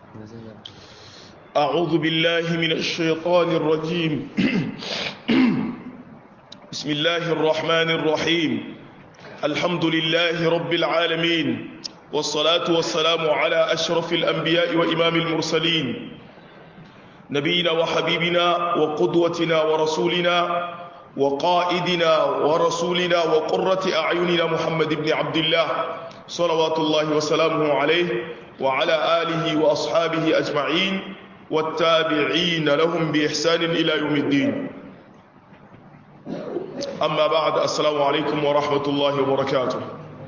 أعوذ بالله من الشيطان الرجيم بسم الله الرحمن الرحيم الحمد لله رب العالمين والصلاة والسلام على أشرف الأنبياء وإمام المرسلين نبينا وحبيبنا وقدوتنا ورسولنا وقائدنا ورسولنا وقرة أعيننا محمد بن عبد الله صلوات الله وسلامه عليه وعلى آله وأصحابه أجمعين والتابعين لهم بإحسان إلى يوم الدين أما بعد السلام عليكم ورحمة الله وبركاته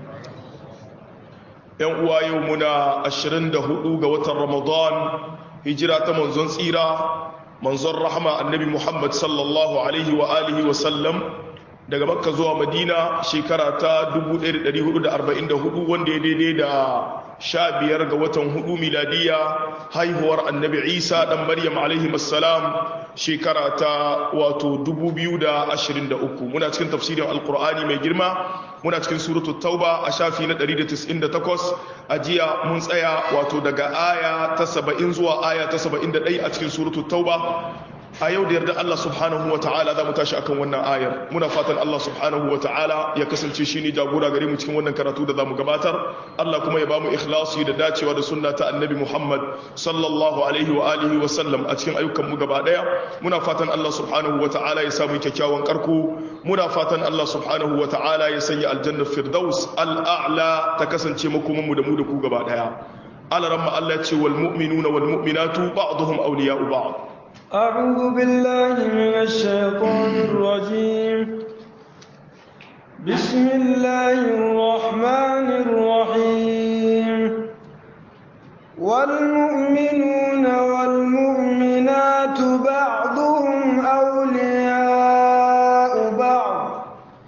yan uwa yau muna 24 ga watan ramadan hijira ta manzon tsira manzon rahama annabi muhammad sallallahu alaihi wa alihi wa sallam daga makka zuwa madina shekara ta 1444 wanda ya daidai da 15 ga watan hudu miladiya haihuwar annabi isa dan maryam alaihi assalam shekara ta wato 2023 muna cikin tafsirin alkur'ani mai girma muna cikin suratul tauba a shafi na 198 a jiya mun tsaya wato daga aya ta 70 zuwa aya ta 71 a cikin suratul tauba a yau da yarda Allah subhanahu wa ta'ala za mu tashi akan wannan ayar muna fatan Allah subhanahu wa ta'ala ya kasance shi ne jagora gare mu cikin wannan karatu da za mu gabatar Allah kuma ya ba mu ikhlasi da dacewa da sunna ta annabi Muhammad sallallahu alaihi wa alihi wa sallam a cikin ayyukan mu gaba daya muna fatan Allah subhanahu wa ta'ala ya samu kyakkyawan karko muna fatan Allah subhanahu wa ta'ala ya sanya aljanna firdaus al'a'la ta kasance makoman mu da mu da ku gaba daya alaramma Allah ce wal mu'minuna wal mu'minatu ba'dhum awliya'u ba'd أعوذ بالله من الشيطان الرجيم بسم الله الرحمن الرحيم والمؤمنون والمؤمنات بعضهم أولياء بعض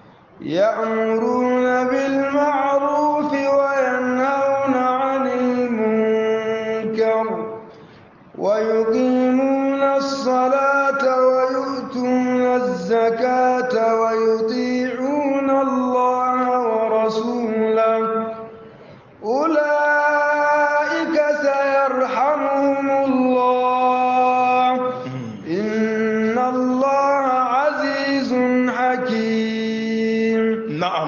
يأمرون بالمعروف وينهون عن المنكر ويقيمون الصلاة ويؤتون الزكاة ويطيعون الله ورسوله أولئك سيرحمهم الله إن الله عزيز حكيم نعم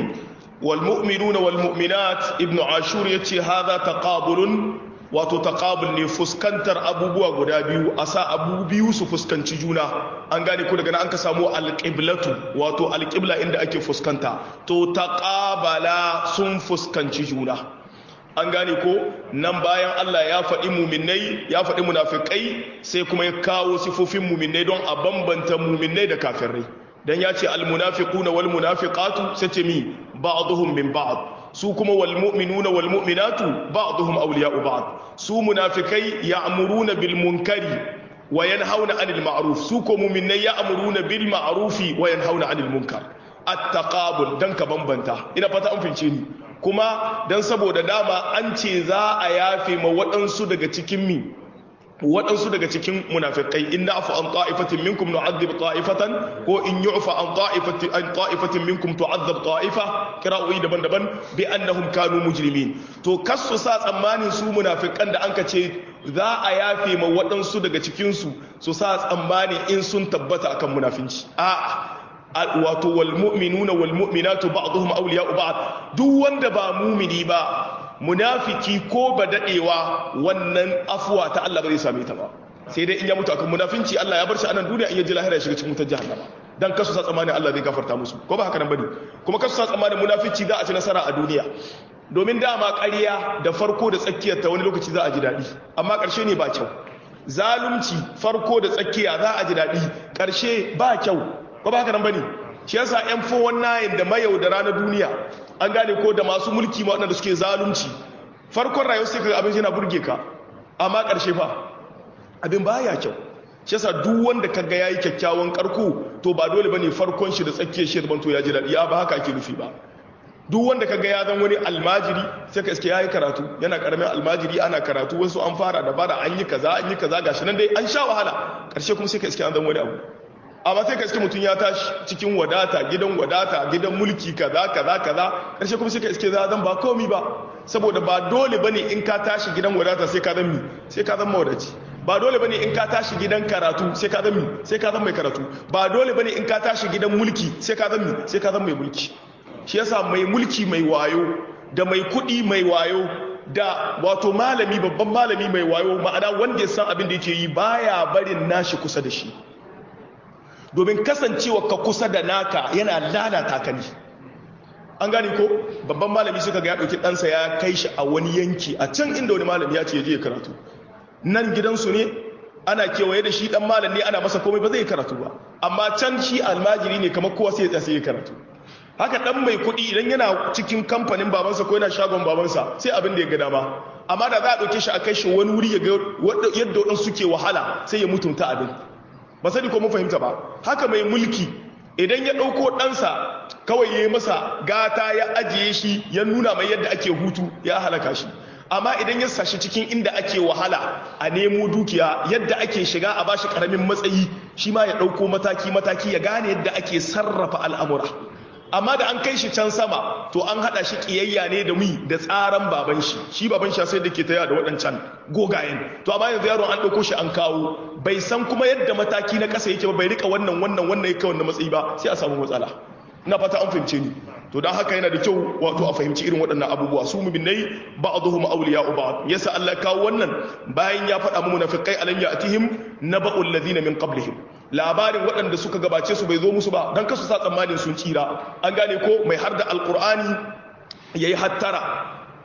والمؤمنون والمؤمنات ابن عاشور يتي هذا تقابل wato taqabul ne fuskantar abubuwa guda biyu a sa abu biyu su fuskanci juna an gane ko daga nan an ka samu alqiblatu wato alqibla inda ake fuskanta to taqabala sun fuskanci juna an gane ko nan bayan Allah ya faɗi muminai ya faɗi munafikai sai kuma ya kawo sifofin muminai don a bambanta muminai da kafirai dan ya ce almunafiquna wal munafiqatu sai ce mi ba'dhum min ba'd su kuma wal mu'minuna wal mu'minatu ba'dhum awliya'u ba'd su munafikai ya'muruna bil munkari wa yanhauna 'anil ma'ruf su ko mu'minai ya'muruna bil ma'rufi wa yanhauna 'anil munkar at-taqabul dan ka bambanta ina fata an fince ni kuma dan saboda dama an ce za a yafe ma waɗansu daga cikin mi waɗansu daga cikin munafikai in na afu an ta'ifatin minkum nu'adhib ta'ifatan ko in yu'fa an ta'ifatin an ta'ifatin minkum tu'adhab ta'ifa qira'o'i daban-daban bi annahum kanu mujrimin to kasu sa tsammanin su munafikan da anka ce za a yafe ma waɗansu daga cikin su su sa tsammani in sun tabbata akan munafinci a'a wato wal mu'minuna wal mu'minatu ba'dhum awliya'u ba'd duk wanda ba mumini ba munafiki ko ba dadewa wannan afuwa ta Allah ba zai same ta ba sai dai in ya mutu akan munafinci Allah ya bar shi a nan duniya in ya ji lahira ya shiga cikin wutar jahannama dan kasu sa tsammanin Allah zai gafarta musu ko ba haka nan bane kuma kasu sa tsammanin munafici za a ci nasara a duniya domin dama ƙarya da farko da tsakiyar ta wani lokaci za a ji daɗi amma ƙarshe ne ba kyau zalunci farko da tsakiya za a ji daɗi ƙarshe ba kyau ko ba haka nan bane shi yasa yan 419 da mayaudara na duniya an gane ko da masu mulki ma waɗanda suke zalunci farkon rayuwar sai kaga abin yana burge ka amma ƙarshe fa abin baya kyau shi yasa duk wanda kaga yayi kyakkyawan karko to ba dole bane farkon shi da tsakiyar shi ban to ya ji daɗi ya ba haka ake nufi ba duk wanda kaga ya zan wani almajiri sai ka iske yayi karatu yana karamin almajiri ana karatu wasu an fara da bara an yi kaza an yi kaza gashi nan dai an sha wahala ƙarshe kuma sai ka iske an zan wani abu amma sai ka iske mutum ya tashi cikin wadata gidan wadata gidan mulki kaza kaza kaza karshe kuma sai ka iske za zan ba komi ba saboda ba dole bane in ka tashi gidan wadata sai ka zan mi sai ka zan mawadaci ba dole bane in ka tashi gidan karatu sai ka zan mi sai ka zan mai karatu ba dole bane in ka tashi gidan mulki sai ka zan mi sai ka zan mai mulki shi yasa mai mulki mai wayo da mai kuɗi mai wayo da wato malami babban malami mai wayo ma'ana wanda ya san abin da yake yi baya barin nashi kusa da shi domin kasancewa ka kusa da naka yana lalata ka ne an gane ko babban malami suka ga ya ɗauki ɗansa ya kai shi a wani yanki a can inda wani malami ya ce ya je karatu nan gidansu ne ana kewaye da shi ɗan malam ne ana masa komai ba zai karatu ba amma can shi almajiri ne kamar kowa sai ya sai ya karatu haka ɗan mai kuɗi idan yana cikin kamfanin babansa ko yana shagon babansa sai abin da ya ga dama amma da za a ɗauke shi a kai shi wani wuri ya ga yadda waɗansu suke wahala sai ya mutunta abin ba sani ko mun fahimta ba haka mai mulki idan ya ɗauko ɗansa kawai ya yi masa gata ya ajiye shi ya nuna mai yadda ake hutu ya halaka shi amma idan ya sashi cikin inda ake wahala a nemo dukiya yadda ake shiga a bashi karamin matsayi shi ma ya ɗauko mataki-mataki ya gane yadda ake sarrafa al'amura amma da an kai shi can sama to an hada shi kiyayya ne da mi da tsaran baban shi shi baban shi sai da ke taya da waɗancan gogayen to amma yanzu yaron an ɗauko shi an kawo bai san kuma yadda mataki na ƙasa yake ba bai rika wannan wannan wannan yake wannan matsayi ba sai a samu matsala ina fata an fahimce ni to dan haka yana da kyau wato a fahimci irin waɗannan abubuwa su mu'minai ba'dhum awliya'u ba'd yasa Allah kawo wannan bayan ya faɗa mu munafiqai alam ya'tihim naba'ul ladina min qablihim labarin waɗanda suka gabace su bai zo musu ba don kasu sa tsammanin sun tsira an gane ko mai har da alkur'ani ya yi hattara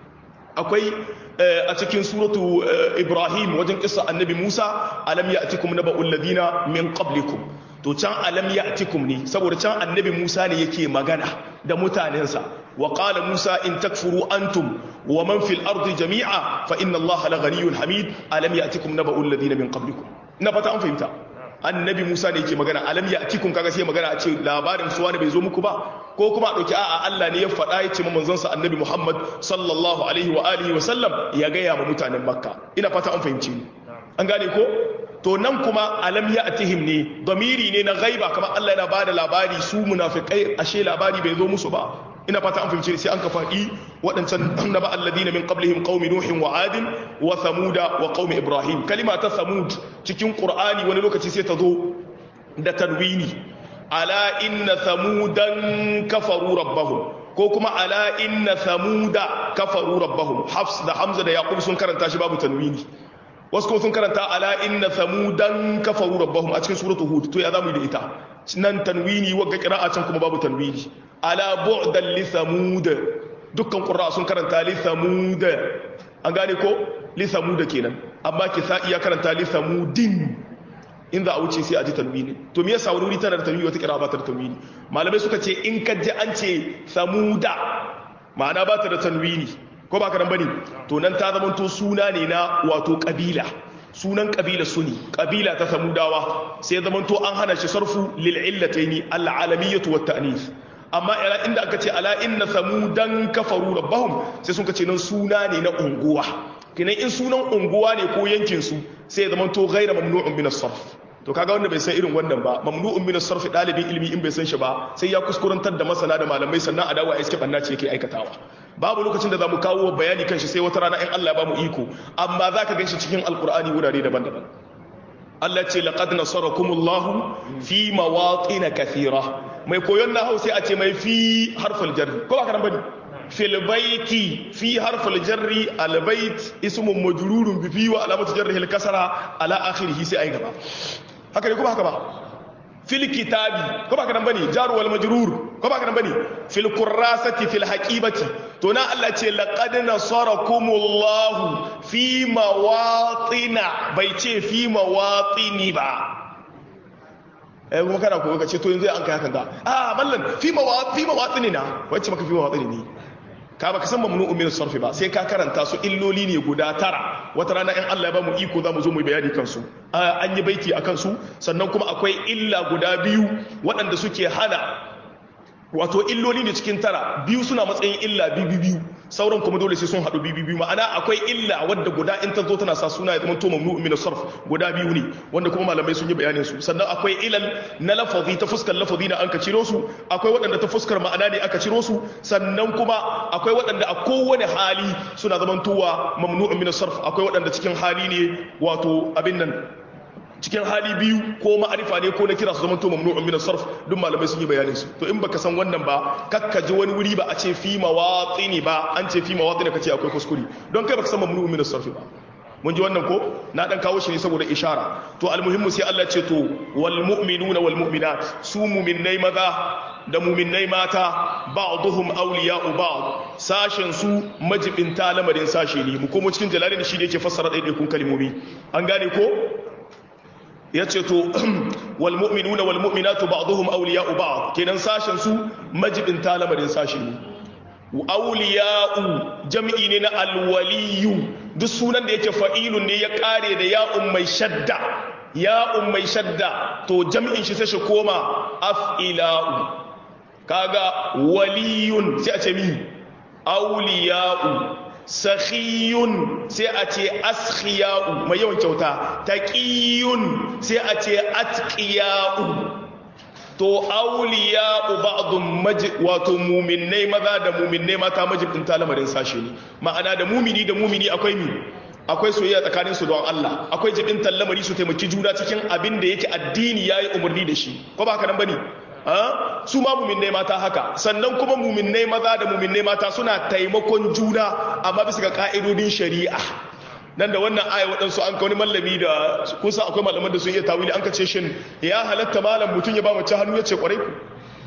akwai a cikin suratu ibrahim wajen kisa annabi musa alam ya atikum na ba'ul ladina min qablikum to can alam ya atikum ne saboda can annabi musa ne yake magana da mutanensa wa qala musa in takfuru antum wa man fil ardi jami'a fa inna allaha la ghaniyyun hamid alam ya atikum na ba'ul ladina min qablikum ina fata an fahimta annabi Musa ne yake magana alam ya atikum kaga sai magana a ce labarin suwa ne bai zo muku ba ko kuma a dauki a'a Allah ne ya faɗa ya ce ma manzon sa annabi Muhammad sallallahu alaihi wa alihi wa sallam ya ga ya ma mutanen Makka ina fata an fahimci ni an gane ko to nan kuma alam ya atihim ne damiri ne na ghaiba kamar Allah yana bada labari su munafikai ashe labari bai zo musu ba ina fata an fahimci sai an ka faɗi waɗancan annaba alladina min qablihim qaumi nuhin wa adin wa thamuda wa qaumi ibrahim kalima ta thamud cikin qur'ani wani lokaci sai ta zo da tanwini ala inna thamudan kafaru rabbahum ko kuma ala inna thamuda kafaru rabbahum hafs da hamza da yaqub sun karanta shi babu tanwini wasu kuma sun karanta ala inna thamudan kafaru rabbahum a cikin suratu hud to ya zamu yi da ita nan tanwini wagga qira'a can kuma babu tanwini ala bu'dan li thamud dukkan qurra sun karanta li thamud an gane ko li thamud kenan amma kisa iya karanta li thamudin in za a wuce sai a ji tanwini to me yasa wani wuri tana da tanwini wata qira'a ba ta da tanwini malamai suka ce in ka ji an ce thamuda ma'ana ba ta da tanwini ko ba ka nan bane to nan ta zama to suna ne na wato kabila sunan kabila suni kabila ta samudawa sai zama to an hana shi sarfu lil illataini al alamiyatu wat ta'nis amma ila inda aka ce ala inna samudan kafaru rabbahum sai sun kace nan suna ne na unguwa kinan in sunan unguwa ne ko yankin su sai zama to ghayra mamnu'un min as-sarf to kaga wanda bai san irin wannan ba mamnu'un min as-sarf dalibin ilimi in bai san shi ba sai ya kuskurantar da masana da malamai sannan a dawo a iske banna ce yake aikatawa babu lokacin da zamu kawo bayani kan shi sai wata rana in Allah ya bamu iko amma zaka ganshi cikin alqur'ani wurare daban-daban Allah ce laqad nasarakumullahu fi mawatin kathira mai koyon nahawu sai a ce mai fi harful jarri ko ba ka nan bane fil baiti fi harful jarri al bait ismun majrurun bi fi wa alamatu jarrihi al kasra ala akhirih sai ai gaba haka ne ko ba haka ba fil kitabi ko ba ka nan bane jar wal majrur ko ba ka nan bane fil kurrasati fil haqibati to na Allah ce laqad nasarakumullahu fi mawatina bai ce fi mawatini ba eh kuma kana ko ka ce to yanzu an kai hakan ga ah mallan fi mawat fi mawatini na wacce maka fi mawatini ne ka baka san mamnu min sarfi ba sai ka karanta su illoli ne guda tara wata rana in Allah ya ba mu iko za mu zo mu bayani kansu an yi baiti a kansu sannan kuma akwai illa guda biyu waɗanda suke hana wato illoli ne cikin tara biyu suna matsayin illa biyu biyu sauran kuma dole sai sun haɗu biyu biyu ma'ana akwai illa wadda guda in ta zo tana sa suna ya zama to mamnu'un min sarf guda biyu ne wanda kuma malamai sun yi bayanin su sannan akwai ilal na lafazi ta fuskar lafazi na an ka ciro su akwai waɗanda ta fuskar ma'ana ne aka ciro su sannan kuma akwai waɗanda a kowane hali suna zamantowa mamnu'un min sarf akwai waɗanda cikin hali ne wato abin nan cikin hali biyu ko ma'arifa ne ko na kira su zama to mamnu'un min sarf duk malamai sun yi bayanin su to in baka san wannan ba kakka ji wani wuri ba a ce fi mawatini ba an ce fi mawatini kace akwai kuskure don kai baka san mamnu'un min sarf ba mun ji wannan ko na dan kawo shi ne saboda ishara to almuhimmu sai Allah ce to wal mu'minuna wal mu'minat su mu'minnai maza da mu'minnai mata ba'dhum awliya'u ba'd sashen su majibinta lamarin sashe ne mu komo cikin jalalin shi da yake fassara ɗaiɗaikun kalmomi an gane ko ya ce to walmu'minuna walmu'minatu ba'dhum awliya'u ba'd kenan sashen su majibinta lamarin sashi ne awliya'u jam'i ne na alwaliyu duk sunan da yake fa'ilun ne ya kare da ya'un mai shadda ya'un mai shadda to jam'in shi sai shi koma af'ila'u kaga waliyun sai a ce mi awliya'u sakhiyun sai a ce askhiya'u mai yawan kyauta taqiyun sai a ce atqiya'u to awliya'u ba'dhum wato mu'minnai maza da mu'minnai mata majibin lamarin sashe ne ma'ana da mumini da mumini akwai mi akwai soyayya tsakanin su don Allah akwai jibin lamari su taimaki juna cikin abin da yake addini yayi umarni da shi ko ba haka nan bane su ma muminai mata haka sannan kuma muminai maza da muminai mata suna taimakon juna amma bisa ga ka'idodin shari'a nan da wannan aya waɗansu an wani mallami da kusa akwai malaman da sun iya tawili an kace shin ya halatta malam mutum ya ba mace hannu ya ce kwarai ku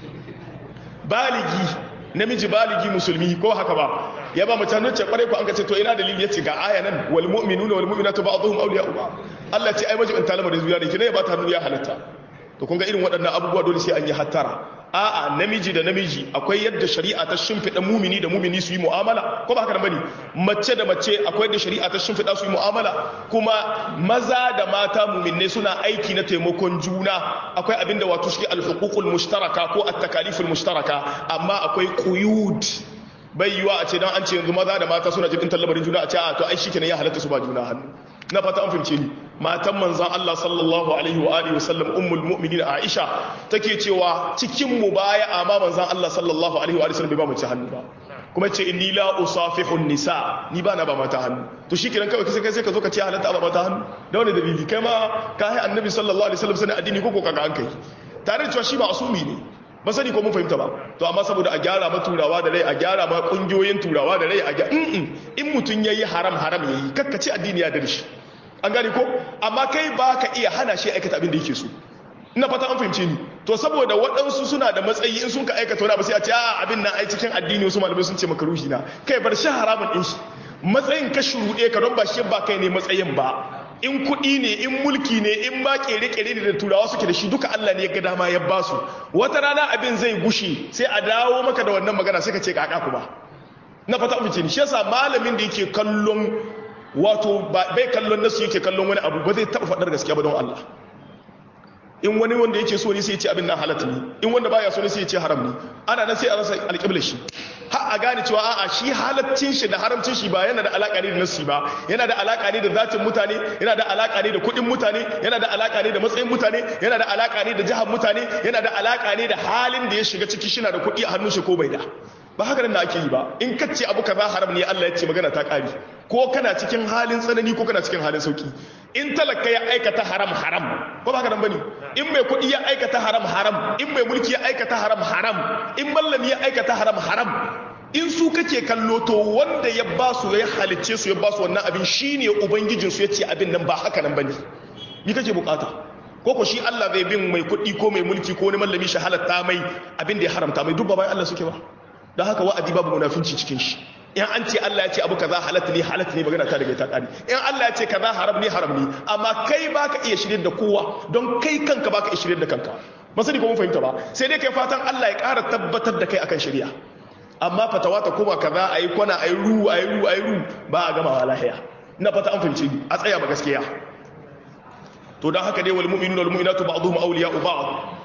baligi namiji baligi musulmi ko haka ba ya ba mace hannu ya ce kwarai ku an kace to ina dalili ya ce ga aya nan wal mu'minuna wal mu'minatu ba'dhum awliya'u ba'd Allah ce ai majibin talama da zuwa da kina ya ba ta hannu ya halatta to kun ga irin waɗannan abubuwa dole sai an yi hattara a'a namiji da namiji akwai yadda shari'a ta shimfiɗa mumini da mumini su yi mu'amala ko ba haka nan bane mace da mace akwai yadda shari'a ta shimfiɗa su yi mu'amala kuma maza da mata muminne suna aiki na taimakon juna akwai abinda wato shi al-huququl mushtaraka ko at-takaliful mushtaraka amma akwai quyud bai yiwa a ce dan an ce yanzu maza da mata suna jibin tallabarin juna a ce a to ai shikenan ya halatta su ba juna hannu na fata an fahimce ni matan manzan Allah sallallahu alaihi wa alihi wasallam ummul mu'minin Aisha take cewa cikin mu baya amma manzan Allah sallallahu alaihi wa alihi wasallam bai ba mu ci hannu ba kuma ce inni la usafihu nisa ni ba na ba mata hannu to shikenan kawai sai kai sai ka zo ka ce halatta ba mata hannu da wani dalili kai ma ka hai annabi sallallahu alaihi wasallam sanin addini ko ko kaga an kai tare da cewa shi ba asumi ne ba sani ko mun fahimta ba to amma saboda a gyara ma turawa da rai a gyara ma kungiyoyin turawa da rai a gyara in mutum yayi haram haram yayi kakkace addini ya da shi an gane ko amma kai ba ka iya hana shi aikata abin da yake so ina fata an fahimce ni to saboda waɗansu suna da matsayi in sun ka aikata wani abu sai a ce a abin nan ai cikin addini wasu malamai sun ce maka ruhi na kai bar shi haramun din shi matsayin ka shuruɗe ka don ba shi ba kai ne matsayin ba in kuɗi ne in mulki ne in ma kere-kere ne da turawa suke da shi duka Allah ne ya ga dama ya basu wata rana abin zai gushe sai a dawo maka da wannan magana sai ka ce kaka ku ba na fata amince ni shi yasa malamin da yake kallon wato bai kallon nasu yake kallon wani abu ba zai taɓa faɗar gaskiya ba don Allah in wani wanda yake so ne sai ya ce abin nan halatta ne in wanda baya so ne sai ya ce haram ne ana nan sai a rasa alƙiblar shi har a gane cewa a'a shi halaccin shi da haramcin shi ba yana da alaƙa ne da nasi ba yana da alaƙa ne da zatin mutane yana da alaƙa ne da kuɗin mutane yana da alaƙa ne da matsayin mutane yana da alaƙa ne da jihar mutane yana da alaƙa ne da halin da ya shiga ciki shi na da kuɗi a hannun shi ko bai da ba haka nan da ake yi ba in kace abu kaza haram ne Allah ya ce magana ta ƙari ko kana cikin halin tsanani ko kana cikin halin sauki in talaka ya aikata haram haram ko ba haka nan bane in mai kuɗi ya aikata haram haram in mai mulki ya aikata haram haram in mallami ya aikata haram haram in su kake kallo to wanda ya ba su ya halicce su ya ba su wannan abin shine ubangijin su yace abin nan ba haka nan bane ni kake bukata ko ko shi Allah zai bin mai kuɗi ko mai mulki ko wani mallami shi halatta mai abin da ya haramta mai dubba bayan Allah suke ba don haka wa'adi babu munafinci cikin shi in an ce Allah ya ce abu kaza halatta ne halatta ne magana ta daga ta kare in Allah ya ce kaza haram ne haram ne amma kai baka iya shirye da kowa don kai kanka baka iya shirye da kanka ba sani ko mun fahimta ba sai dai kai fatan Allah ya ƙara tabbatar da kai akan shari'a amma fatawa ta koma kaza ayi kwana ayi ru ayi ru ayi ru ba a gama lahiya ina fata an fahimce ni a tsaya ba gaskiya to dan haka dai wal mu'minuna wal mu'minatu ba'dhum awliya'u ba'd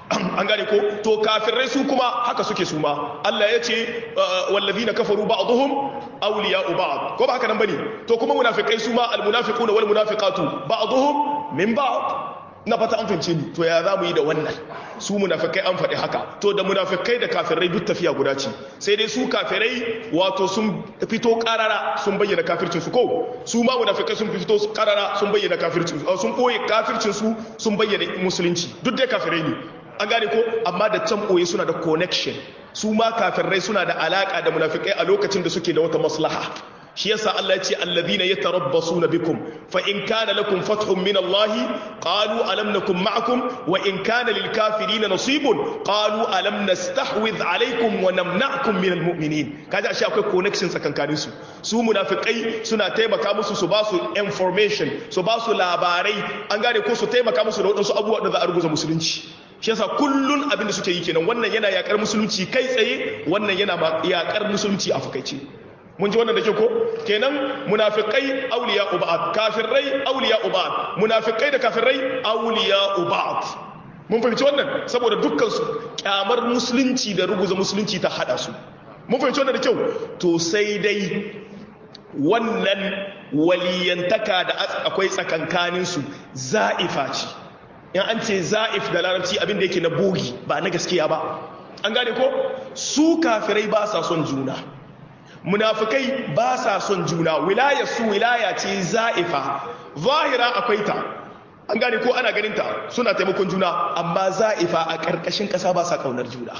an gane ko to kafirai su kuma haka suke su ma Allah ya ce wallazina kafaru ba'dhum awliya'u ba'd ko ba haka nan bane to kuma munafikai su ma almunafiquna wal munafiqatu ba'dhum min ba'd na fata an fahimce ni to ya za mu yi da wannan su munafikai an faɗi haka to da munafikai da kafirai duk tafiya guda ce sai dai su kafirai wato sun fito karara sun bayyana kafircin su ko su ma munafikai sun fito karara sun bayyana kafircin su sun koyi kafircin su sun bayyana musulunci duk dai kafirai ne an gane ko amma da can ɓoye suna da connection su ma kafirai suna da alaka da munafikai a lokacin da suke da wata maslaha shi yasa Allah ya ce alladhina yatarabbasuna bikum fa in kana lakum fathun min Allah qalu alam nakum ma'akum wa in kana lil kafirin nasibun qalu alam nastahwidh alaykum wa namna'kum min al mu'minin kaje ashe akwai connection tsakankanin su su munafikai suna taimaka musu su ba su information su ba su labarai an gane ko su taimaka musu da wadansu abubuwa da za a ruguza musulunci shi yasa kullun abin da suke yi kenan wannan yana yakar musulunci kai tsaye wannan yana yakar musulunci a fakaice mun ji wannan da ke ko kenan munafiqai awliya ubad kafirai awliya ubad munafiqai da kafirai awliya ubad mun fahimci wannan saboda dukkan su kyamar musulunci da ruguza musulunci ta hada su mun fahimci wannan da kyau to sai dai wannan waliyantaka da akwai tsakankanin su za'ifa ce in an ce za'if da larabci abin da yake na bogi ba na gaskiya ba an gane ko su kafirai ba sa son juna munafikai ba sa son juna wilaya su wilaya ce za'ifa zahira akwai ta an gane ko ana ganin ta suna taimakon juna amma za'ifa a ƙarƙashin ƙasa ba sa ƙaunar juna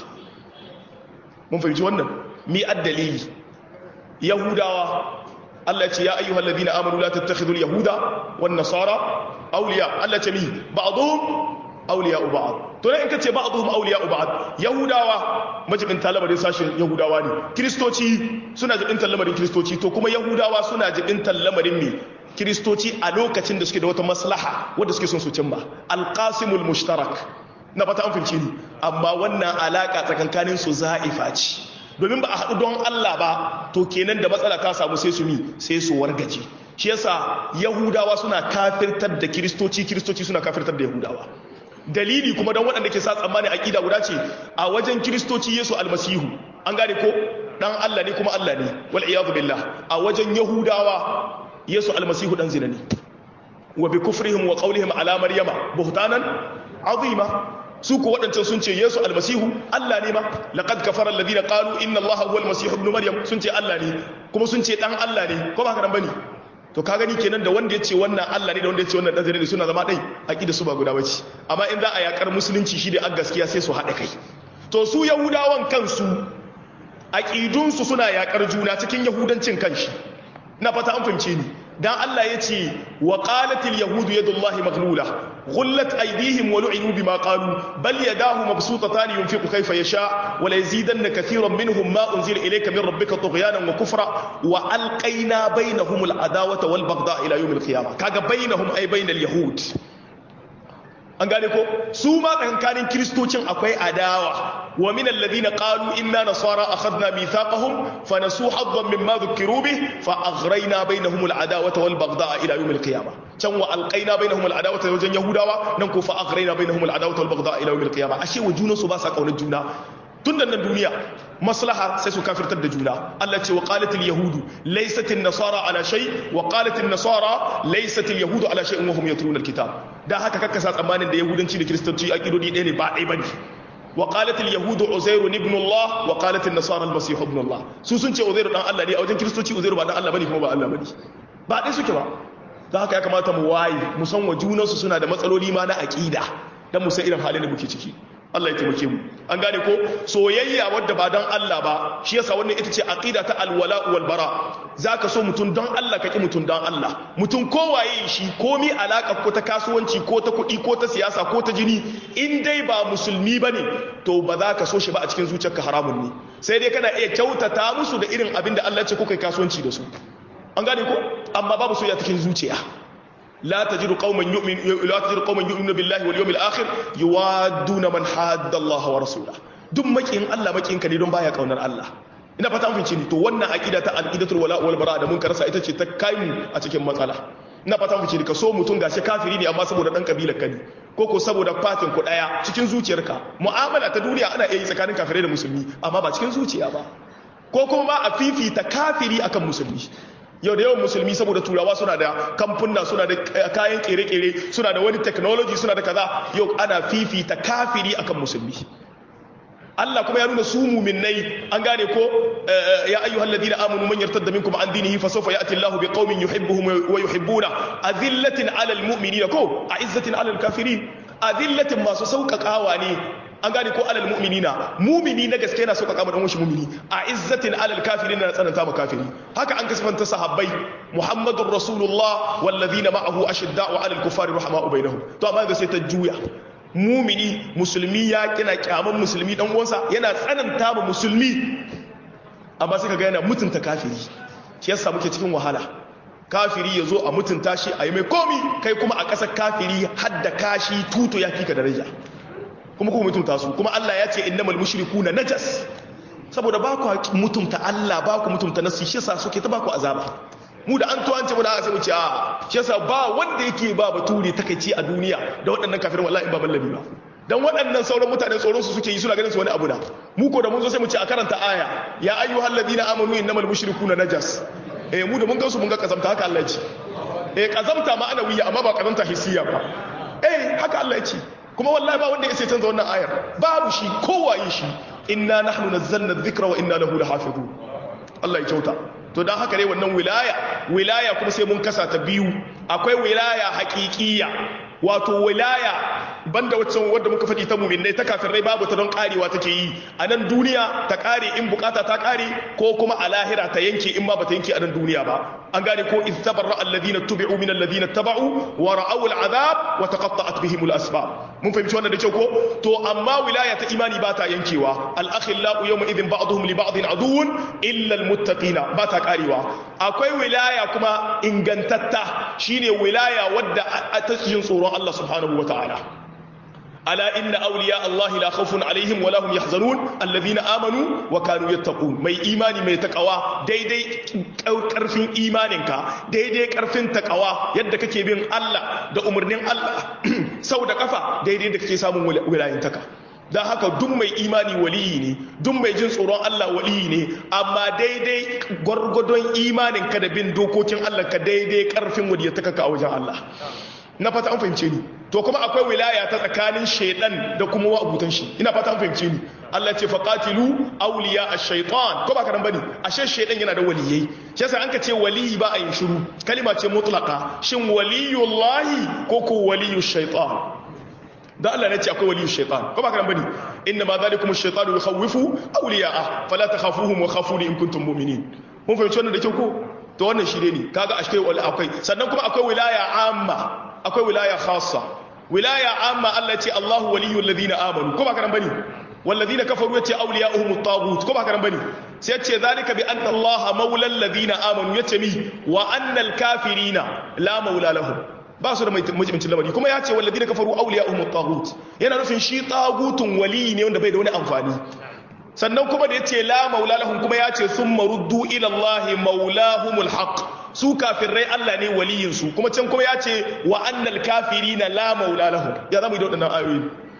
mun fahimci wannan mi addalili yahudawa Allah ce ya ayyuhal ladina amanu la tattakhidul yahuda wan nasara awliya Allah ce mi ba'dhum awliya ba'd to ne in kace ba'dhum awliya ba'd yahudawa majibin talamarin sashin yahudawa ne kristoci suna jibin talamarin kristoci to kuma yahudawa suna jibin talamarin mi kristoci a lokacin da suke da wata maslaha wanda suke son su cimma alqasimul mushtarak na fata an fince ni amma wannan alaka tsakankanin su za'ifa ce domin ba a haɗu don Allah ba to kenan da matsala ta samu sai su mi sai su wargaje shi yasa yahudawa suna kafirtar da kiristoci kiristoci suna kafirtar da yahudawa dalili kuma don waɗanda ke sa tsammani aƙida guda ce a wajen kiristoci yesu almasihu an gane ko ɗan Allah ne kuma Allah ne wal iyadu billah a wajen yahudawa yesu almasihu ɗan zina ne wa bi kufrihim wa qawlihim ala maryama buhtanan azima su ku waɗancan sun ce yesu almasihu Allah ne ma laqad kafara alladhina qalu inna allaha huwa almasih ibn maryam sun ce Allah ne kuma sun ce dan Allah ne ko ba haka nan bane to ka gani kenan da wanda ya ce wannan Allah ne da wanda ya ce wannan dan ne suna zama dai aqida su ba guda bace amma in za a yakar musulunci shi da a gaskiya sai su haɗa kai to su yahudawan kansu aqidun su suna yakar juna cikin yahudancin kanshi na fata an fahimce ni dan Allah ya ce wa qalatil yahudu yadullahi maghlula غلت أيديهم ولعنوا بما قالوا بل يداه مبسوطتان ينفق كيف يشاء وليزيدن كثيرا منهم ما أنزل إليك من ربك طغيانا وكفرا وألقينا بينهم العداوة والبغضاء إلى يوم القيامة كاغا بينهم أي بين اليهود an gane ko su ma tsakankanin kiristocin akwai adawa wa min alladhina qalu inna nasara akhadna mithaqahum fa nasu haddan mimma dhukiru bih fa aghrayna bainahum al'adawata wal baghdha ila yawm al-qiyamah can wa alqayna bainahum al'adawata wajen yahudawa nan ko fa aghrayna bainahum al'adawata wal baghdha ila yawm al-qiyamah ashe wa junan su ba sa kaunar juna tun da nan duniya maslaha sai su kafirtar da juna Allah ce wa qalatil yahudu laysat an-nasara ala shay wa qalat an-nasara laysat al-yahudu ala shay'in wa hum yatluna al-kitab da haka kakka sa tsammanin da yahudanci da kristanci aqidodi ɗaya ne ba ɗaya bane wa qalat al-yahudu uzair ibn Allah wa qalat an-nasara al-masih ibn Allah su sun ce uzair dan Allah ne a wajen kristoci uzair ba dan Allah bane kuma ba Allah bane ba ɗaya suke ba da haka ya kamata mu waye mu san wa junansu suna da matsaloli ma na aqida dan mu san irin halin da muke ciki Allah ya taimake mu an gane ko soyayya wadda ba don Allah ba shi yasa wannan ita ce aqida ta alwala wal bara zaka so mutum don Allah ka ki mutum don Allah mutum kowaye shi komi alaka ko ta kasuwanci ko ta kuɗi ko ta siyasa ko ta jini in dai ba musulmi bane to ba za ka so shi ba a cikin zuciyarka haramun ne sai dai kana iya kyautata musu da irin abin da Allah ya ce kuka kasuwanci da su an gane ko amma babu soyayya cikin zuciya لا تجد قوما يؤمن لا تجد قوما يؤمنون بالله واليوم الاخر يوادون من حاد الله ورسوله duk makin Allah makin ka ne don baya kaunar Allah ina fata mun ni to wannan aqida ta aqidatul wala wal bara da mun karasa ita ce ta kai mu a cikin matsala ina fata mun ni ka so mutun gashi kafiri ne amma saboda dan kabilar ka ne ko ko saboda fatin ku daya cikin zuciyarka mu'amala ta duniya ana iya yi tsakanin kafirai da musulmi amma ba cikin zuciya ba ko kuma ba a fifita kafiri akan musulmi yau da yawan musulmi saboda turawa suna da kamfuna suna da kayan kere-kere suna da wani technology suna da kaza yau ana fifita kafiri akan musulmi Allah kuma ya nuna su muminai an gane ko ya ayyuhal ladina amanu man yartadda minkum an dinihi fa sawfa ya'ti Allahu biqaumin yuhibbuhum wa yuhibbuna azillatin 'alal mu'minina ko a'izzatin 'alal kafirin azillatin masu sauƙaƙawa ne an gane ko 'alal mu'minina mumini na gaske yana sauƙaƙa ma dan washi mumini a'izzatin 'alal kafirin na tsananta ma kafiri haka an kasfanta sahabbai muhammadur rasulullah wal ladina ma'ahu ashidda'u 'alal kuffari rahama'u bainahum to amma ga sai ta juya mumini musulmi ya kina kyaman musulmi dan uwansa yana tsananta ma musulmi amma sai kaga yana mutunta kafiri shi yasa muke cikin wahala kafiri ya zo a mutunta shi a yi mai komi kai kuma a ƙasar kafiri hadda kashi tuto ya fika daraja kuma kuma mutunta su kuma Allah ya ce innamal mushrikuna najas saboda ba ku mutunta Allah ba ku mutunta nasu shi yasa suke ta ba ku azaba mu da an tuwance mu da aka sai mu ce a shi yasa ba wanda yake ba bature takeici a duniya da waɗannan kafirin wallahi ba mallabi ba dan waɗannan sauran mutane tsoron su suke yi suna ganin su wani abu da mu ko da mun zo sai mu ce a karanta aya ya ayyuhal ladina amanu innamal mushrikuna najas eh mu da mun gansu mun ga kazamta haka Allah ya ce eh kazamta ma ana wiya amma ba kazamta hissiya ba eh haka Allah ya ce kuma wallahi ba wanda ya sai canza wannan ayar babu shi kowaye shi inna nahnu nazzalna dhikra wa inna lahu lahafizun Allah ya kyauta to dan haka ne wannan wilaya wilaya kuma sai mun kasa ta biyu akwai wilaya haƙiƙiya wato wilaya banda waccan wadda muka faɗi ta muminai ta kafirai babu ta don karewa take yi a nan duniya ta kare in bukata ta kare ko kuma a lahira ta yanke in ma bata yanke a nan duniya ba an gane ko iz tabarra alladhina tubi'u min alladhina taba'u wa ra'aw al'adab wa taqatta'at bihim al-asbab mun fahimci wannan da kyau ko to amma wilaya ta imani ba ta yankewa al-akhillau yawma idhin ba'dhum li ba'dhin aduwwun illa al-muttaqina ba ta karewa akwai wilaya kuma ingantatta shine wilaya wadda ta cikin tsoron Allah subhanahu wa ta'ala ألا إن أولياء الله لا خوف عليهم ولا هم يحزنون الذين آمنوا وكانوا يتقون مي إيماني مي تقوى دي دي كرفين إيمانك دي دي كرفين تقوى يدك كيبين الله دا أمرنين الله سو دا كفا دي دي دك كيسامون ولاين تكا da haka duk mai imani waliyi ne duk mai jin tsoron Allah waliyi ne amma daidai gwargwadon imanin ka da bin dokokin Allah ka daidai karfin wadiyataka ka a wajen Allah na fata an fahimce ni to kuma akwai wilaya ta tsakanin shaidan da kuma wa'abutan shi ina fata an fahimce ni Allah ce faqatilu awliya ash-shaytan ko ba karan bane ashe shaidan yana da waliyai shi yasa an ka ce waliyi ba a yin shiru kalima ce mutlaqa shin waliyullahi ko ko waliyush shaytan da Allah ne ce akwai waliyush shaytan ko ba karan bane inna ma zalikum ash-shaytanu yukhawwifu awliya'a fala takhafuhum wa khafuni in kuntum mu'minin mun fahimci wannan da kyau ko to wannan shi ne kaga ashkai wal akwai sannan kuma akwai wilaya amma akwai wilaya khassa wilaya amma Allah ce Allahu waliyul ladina amanu ko ba karan bane والذين كفروا يتي أولياؤهم الطاغوت كما كان بني سيتي ذلك بأن الله مولى الذين آمنوا يتمي وأن الكافرين لا مولى لهم ba su da majibincin lamari kuma ya ce wallazi da kafaru auliya umar tagut yana nufin shi tagutun wali ne wanda bai da wani amfani sannan kuma da ya ce la maula lahum kuma ya ce sun maruddu ilallahi maulahumul haq su kafirai Allah ne waliyinsu kuma can kuma ya ce wa annal kafirina la maula lahum ya zama yi da waɗannan ayoyi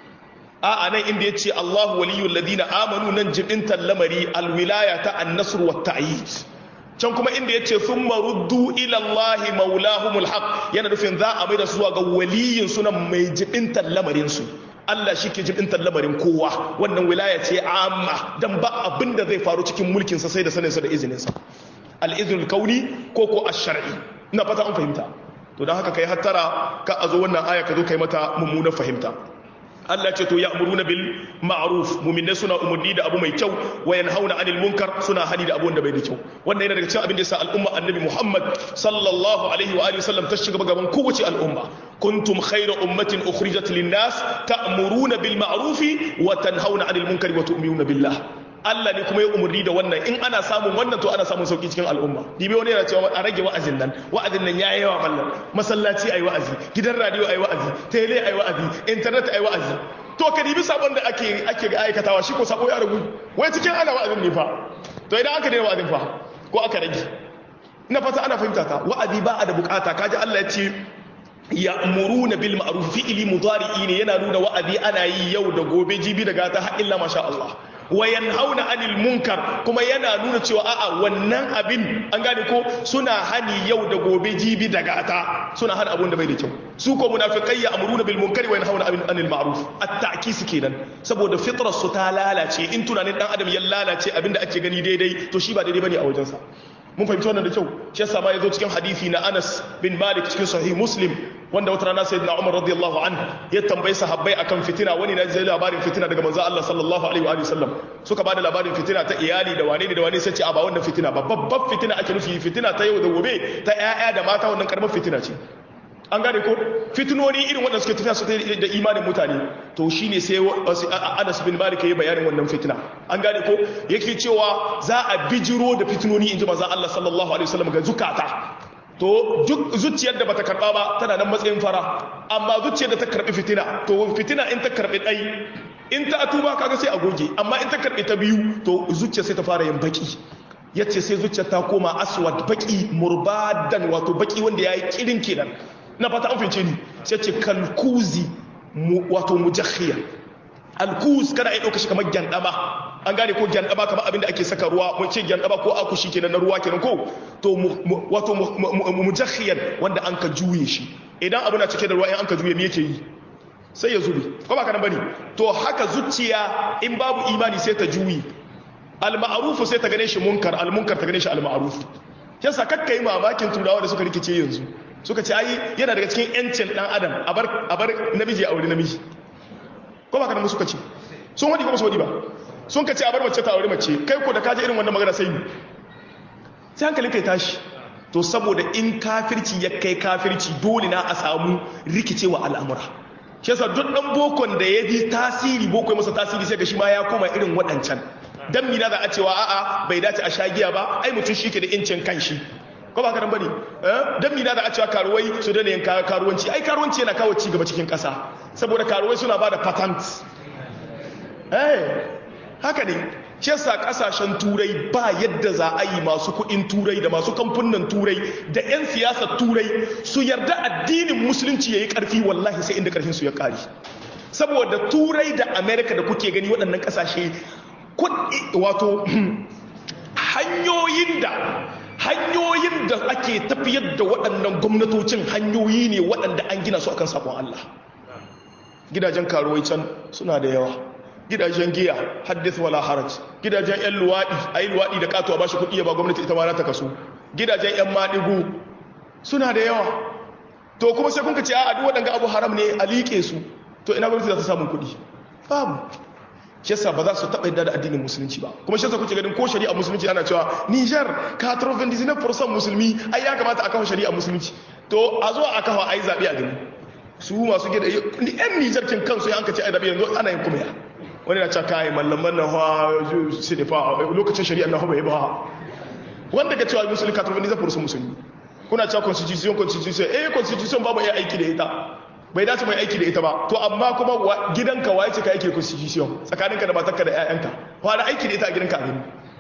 a nan inda ya ce Allahu waliyul ladina amanu nan jibintan lamari alwilaya ta annasr wa ta'yid can kuma inda ya ce sun maruddu ilallahi maulahumul haq yana nufin za a mai da su ga waliyin sunan mai jibintan lamarinsu Allah shi ke jibintar lamarin kowa wannan wilaya ce amma dan ba abin da zai faru cikin mulkinsa sai da saninsa da izininsa al'izinul kauni ko ko ash-shar'i ina fata an fahimta to don haka kai hattara ka a zo wannan aya ka zo kai mata mummunar fahimta Allah ce to ya'muruna bil ma'ruf mu'minai suna umurni da abu mai kyau wa yanhauna 'anil munkar suna hani da abu wanda bai da kyau wannan yana daga cikin abin da yasa al'umma annabi Muhammad sallallahu alaihi wa alihi wasallam ta shiga gaban kowace al'umma kuntum khayra ummatin ukhrijat lin-nas ta'muruna bil ma'ruf wa tanhauna 'anil munkari wa tu'minuna billah Allah ne kuma ya umarni da wannan in ana samun wannan to ana samun sauki cikin al'umma dibe wani yana cewa a rage wa'azin nan wa'azin nan yayi yawa mallan masallaci ayi wa'azi gidan radio ayi wa'azi tele ayi wa'azi internet ayi wa'azi to ka dibi sabon da ake ake ga aikatawa shi ko sabo ya rubu wai cikin ana wa'azin ne fa to idan aka daina wa'azin fa ko aka rage ina fata ana fahimta ta wa'azi ba a da bukata kaji Allah ya ce ya'muruna bil ma'ruf fi'li mudari'i ne yana nuna wa'azi ana yi yau da gobe jibi daga ta har illa masha Allah wa yanhauna anil munkar kuma yana nuna cewa a'a wannan abin an gane ko suna hani yau da gobe jibi daga ta suna hana abun da bai da kyau su ko munafiqai ya'muruna bil munkari wa yanhauna anil ma'ruf at-ta'kis kenan saboda fitrar su ta lalace in tunanin dan adam ya lalace abinda ake gani daidai to shi ba daidai bane a wajensa mun fahimci wannan da kyau shi yasa ma yazo cikin hadisi na Anas bin Malik cikin sahih Muslim wanda wata rana sayyidina Umar radiyallahu anhu ya tambayi sahabbai akan fitina wani na ji labarin fitina daga manzo Allah sallallahu alaihi wa sallam suka bada labarin fitina ta iyali da wane ne da wane sai ce a ba wannan fitina ba babbar fitina ake nufi fitina ta yau da gobe ta ƴaƴa da mata wannan karamar fitina ce an gane ko fitinoni irin waɗanda suke tafiya su da imanin mutane to shine sai Anas bin Malik yayi bayanin wannan fitina an gane ko yake cewa za a bijiro da fitinoni inji manzo Allah sallallahu alaihi wasallam ga zukata to zuciyar da bata karba ba tana nan matsayin fara amma zuciyar da ta karbi fitina to fitina in ta karbi dai in ta tuba kaga sai a goge amma in ta karbi ta biyu to zuciyar sai ta fara yin baki yace sai zuciyar ta koma aswad baki murbadan wato baki wanda yayi kirin kenan na fata an fince ni sai ce kalkuzi wato mujahhiya alkuz kana iya ɗauka shi kamar gyandama an gane ko gyandama kamar abin da ake saka ruwa mun ce gyandama ko akushi kenan na ruwa kenan ko to wato mujahhiyan wanda an ka juye shi idan abu na cike da ruwa in an ka juye me yake yi sai ya zube ko ba kana bane to haka zuciya in babu imani sai ta juyi al-ma'ruf sai ta gane shi munkar al-munkar ta gane shi al-ma'ruf yasa kakkai mamakin turawa da suka rikice yanzu suka ce ai yana daga cikin yancin dan adam a bar namiji a aure namiji ko ba ka nan suka ce sun wadi ko su wadi ba sun ka ce a bar mace ta aure mace kai ko da kaje irin wannan magana sai ni sai hankalin kai tashi to saboda in kafirci ya kai kafirci dole na a samu rikicewa al'amura shi yasa duk dan bokon da ya ji tasiri boko ya masa tasiri sai ga shi ma ya koma irin waɗancan dan mina za a cewa a'a bai dace a shagiya ba ai mutum shi ke da incin kanshi ko ba karan bane dan mina da a cewa karuwai su da yin karuwanci ai karuwanci yana kawo ci gaba cikin kasa saboda karuwai suna bada patent eh haka ne shi yasa kasashen turai ba yadda za a yi masu kuɗin turai da masu kamfunan turai da 'yan siyasar turai su yarda addinin musulunci ya yi ƙarfi wallahi sai inda ƙarfin su ya ƙari saboda turai da amerika da kuke gani waɗannan ƙasashe wato hanyoyin da hanyoyin da ake tafiyar da waɗannan gwamnatocin hanyoyi ne waɗanda an gina su akan sakon Allah gidajen karuwai can suna da yawa gidajen giya haddith wala haraj gidajen yan luwaɗi a yi luwaɗi da katuwa ba shi kuɗi ya ba gwamnati ita ma ta kaso gidajen yan maɗigo suna da yawa to kuma sai kun ka ce a duk waɗanga abu haram ne a liƙe su to ina gwamnati za ta samun kuɗi babu shi yasa ba za su taɓa yadda da addinin musulunci ba kuma shi yasa kuke ganin ko shari'a musulunci ana cewa Niger ka turfin disney fursan musulmi ai ya kamata a kawo shari'a musulunci to a zo a kawo ai zaɓe a gani su masu gida yan Niger kin kansu ya an kace ai zaɓe yanzu ana yin kuma ya wani na cewa kai mallaman na hawa su ne fa lokacin shari'a na bai ba wanda ka cewa musulmi ka turfin disney fursan musulmi kuna cewa constitution constitution eh constitution babu iya aiki da ita bai dace mai aiki da ita ba to amma kuma gidanka waye ce ka yake constitution tsakaninka da matarka da ƴaƴanka wa da aiki da ita a gidanka gani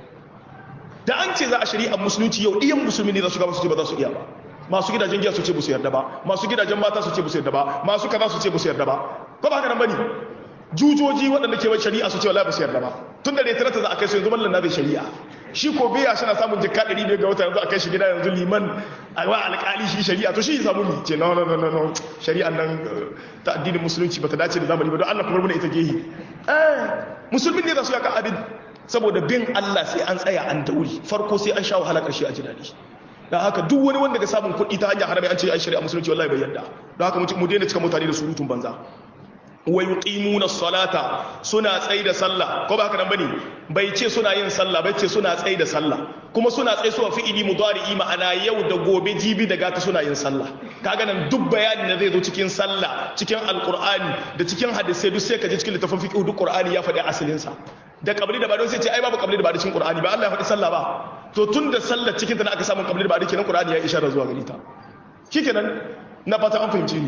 da an ce za a shari'a musulunci yau iyan musulmi ne za su gaba su ce ba za su iya ba masu gidajen giya su ce su yarda ba masu gidajen mata su ce su yarda ba masu kaza su ce su yarda ba ko ba haka nan bane jujoji waɗanda ke shari'a su ce wallahi ba su yarda ba tun da ne tarata za a kai su yanzu mallan na bai shari'a shi ko biya shi na samun jikka ɗari biyar ga wata yanzu a kai shi gida yanzu liman a wa alƙali shi shari'a to shi ya samu ni ce no no no no shari'an nan ta addinin musulunci ba ta dace da zamani ba don Allah kuma mana ita gehi eh musulmin ne za su yaka abin saboda bin Allah sai an tsaya an dauri farko sai an sha wahala ƙarshe a ji daɗi don haka duk wani wanda ga samun kuɗi ta hanyar harami an ce ai shari'a musulunci wallahi bai yadda don haka mu daina cika mutane da surutun banza wa yuqimuna salata suna tsayi da sallah ko ba haka nan bane bai ce suna yin sallah bai ce suna tsayi da sallah kuma suna tsayi suwa fi'ili mudari'i ma'ana yau da gobe jibi da gata suna yin sallah kaga nan duk bayanin da zai zo cikin sallah cikin alqur'ani da cikin hadisi duk sai ka je cikin littafin fiqh duk qur'ani ya faɗi asalin sa da kabli da bado sai ce ai babu kabli da bado cikin qur'ani ba Allah ya faɗi sallah ba to tun da sallah cikin ta na aka samu kabli da bado kenan qur'ani ya isharar zuwa gari ta shikenan na fata an fahimci ni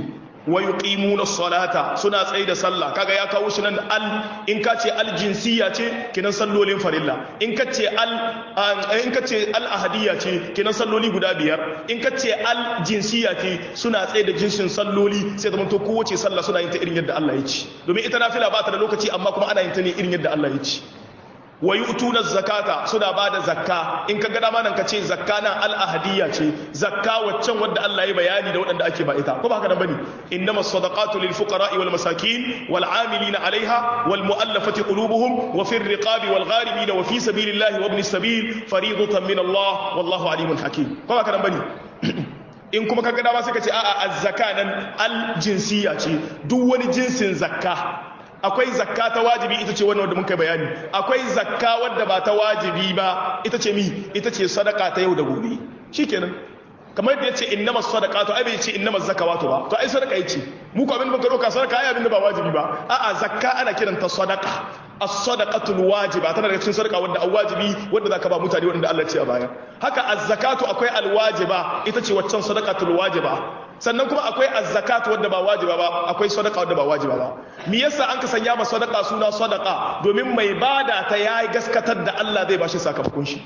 wa yuqimuna salata suna tsaye da sallah kaga ya kawo shi nan al in ka ce al jinsiya ce kinan sallolin farilla in ka ce al in ka ce al ahadiyya ce kinan salloli guda biyar in ka ce al jinsiya ce suna tsaye da jinsin salloli sai zama to kowace sallah suna yin ta irin yadda Allah ya ci domin ita nafila ba ta da lokaci amma kuma ana yin ta ne irin yadda Allah ya ci wa yu'tuna zakata suna bada zakka in ka ga dama nan ka ce zakka nan al-ahadiyya ce zakka waccan wanda Allah ya bayani da waɗanda ake ba ita ko ba haka nan bane innamas sadaqatu lil fuqara'i wal masakin wal 'amilina 'alayha wal mu'allafati qulubuhum wa fir riqabi wal gharibina wa fi sabilillahi wa ibn sabil fariidatan min Allah wallahu alimun hakim ko ba haka nan bane in kuma ka ga dama sai ka ce a'a az-zakka nan al-jinsiyya ce duk wani jinsin zakka akwai zakka ta wajibi ita ce wannan wanda muka bayani akwai zakka wadda ba ta wajibi ba ita ce mi ita ce sadaka ta yau da gobe shikenan kamar yadda yace innamas sadaqatu ai bai ce innamas zakawatu ba to ai sadaka yace mu ko abin da muka doka sadaka ai abin da ba wajibi ba a'a zakka ana kiranta sadaka as-sadaqatul wajiba tana daga cikin sadaka wanda an wajibi wanda zaka ba mutane wanda Allah ya ce a baya haka az-zakatu akwai al-wajiba ita ce waccan sadaqatul wajiba sannan kuma akwai az-zakatu wanda ba wajiba ba akwai sadaka wanda ba wajiba ba me yasa an ka sanya ma sadaka suna sadaka domin mai bada ta yayi gaskatar da Allah zai bashi sakamakon shi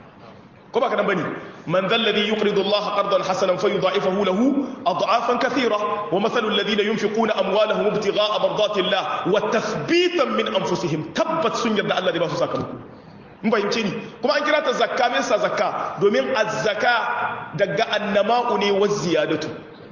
ko ba kadan bane man dhal ladhi yuqridu Allah qardan hasanan fayudha'ifahu lahu ad'afan kathira wa mathalu alladhina yunfiquna amwalahum ibtigha'a mardati Allah wa tathbitan min anfusihim tabbat sun yadda Allah zai ba su sakamako mun fahimce ni kuma an kira ta zakka me yasa zakka domin az-zaka daga annama'u ne wa ziyadatu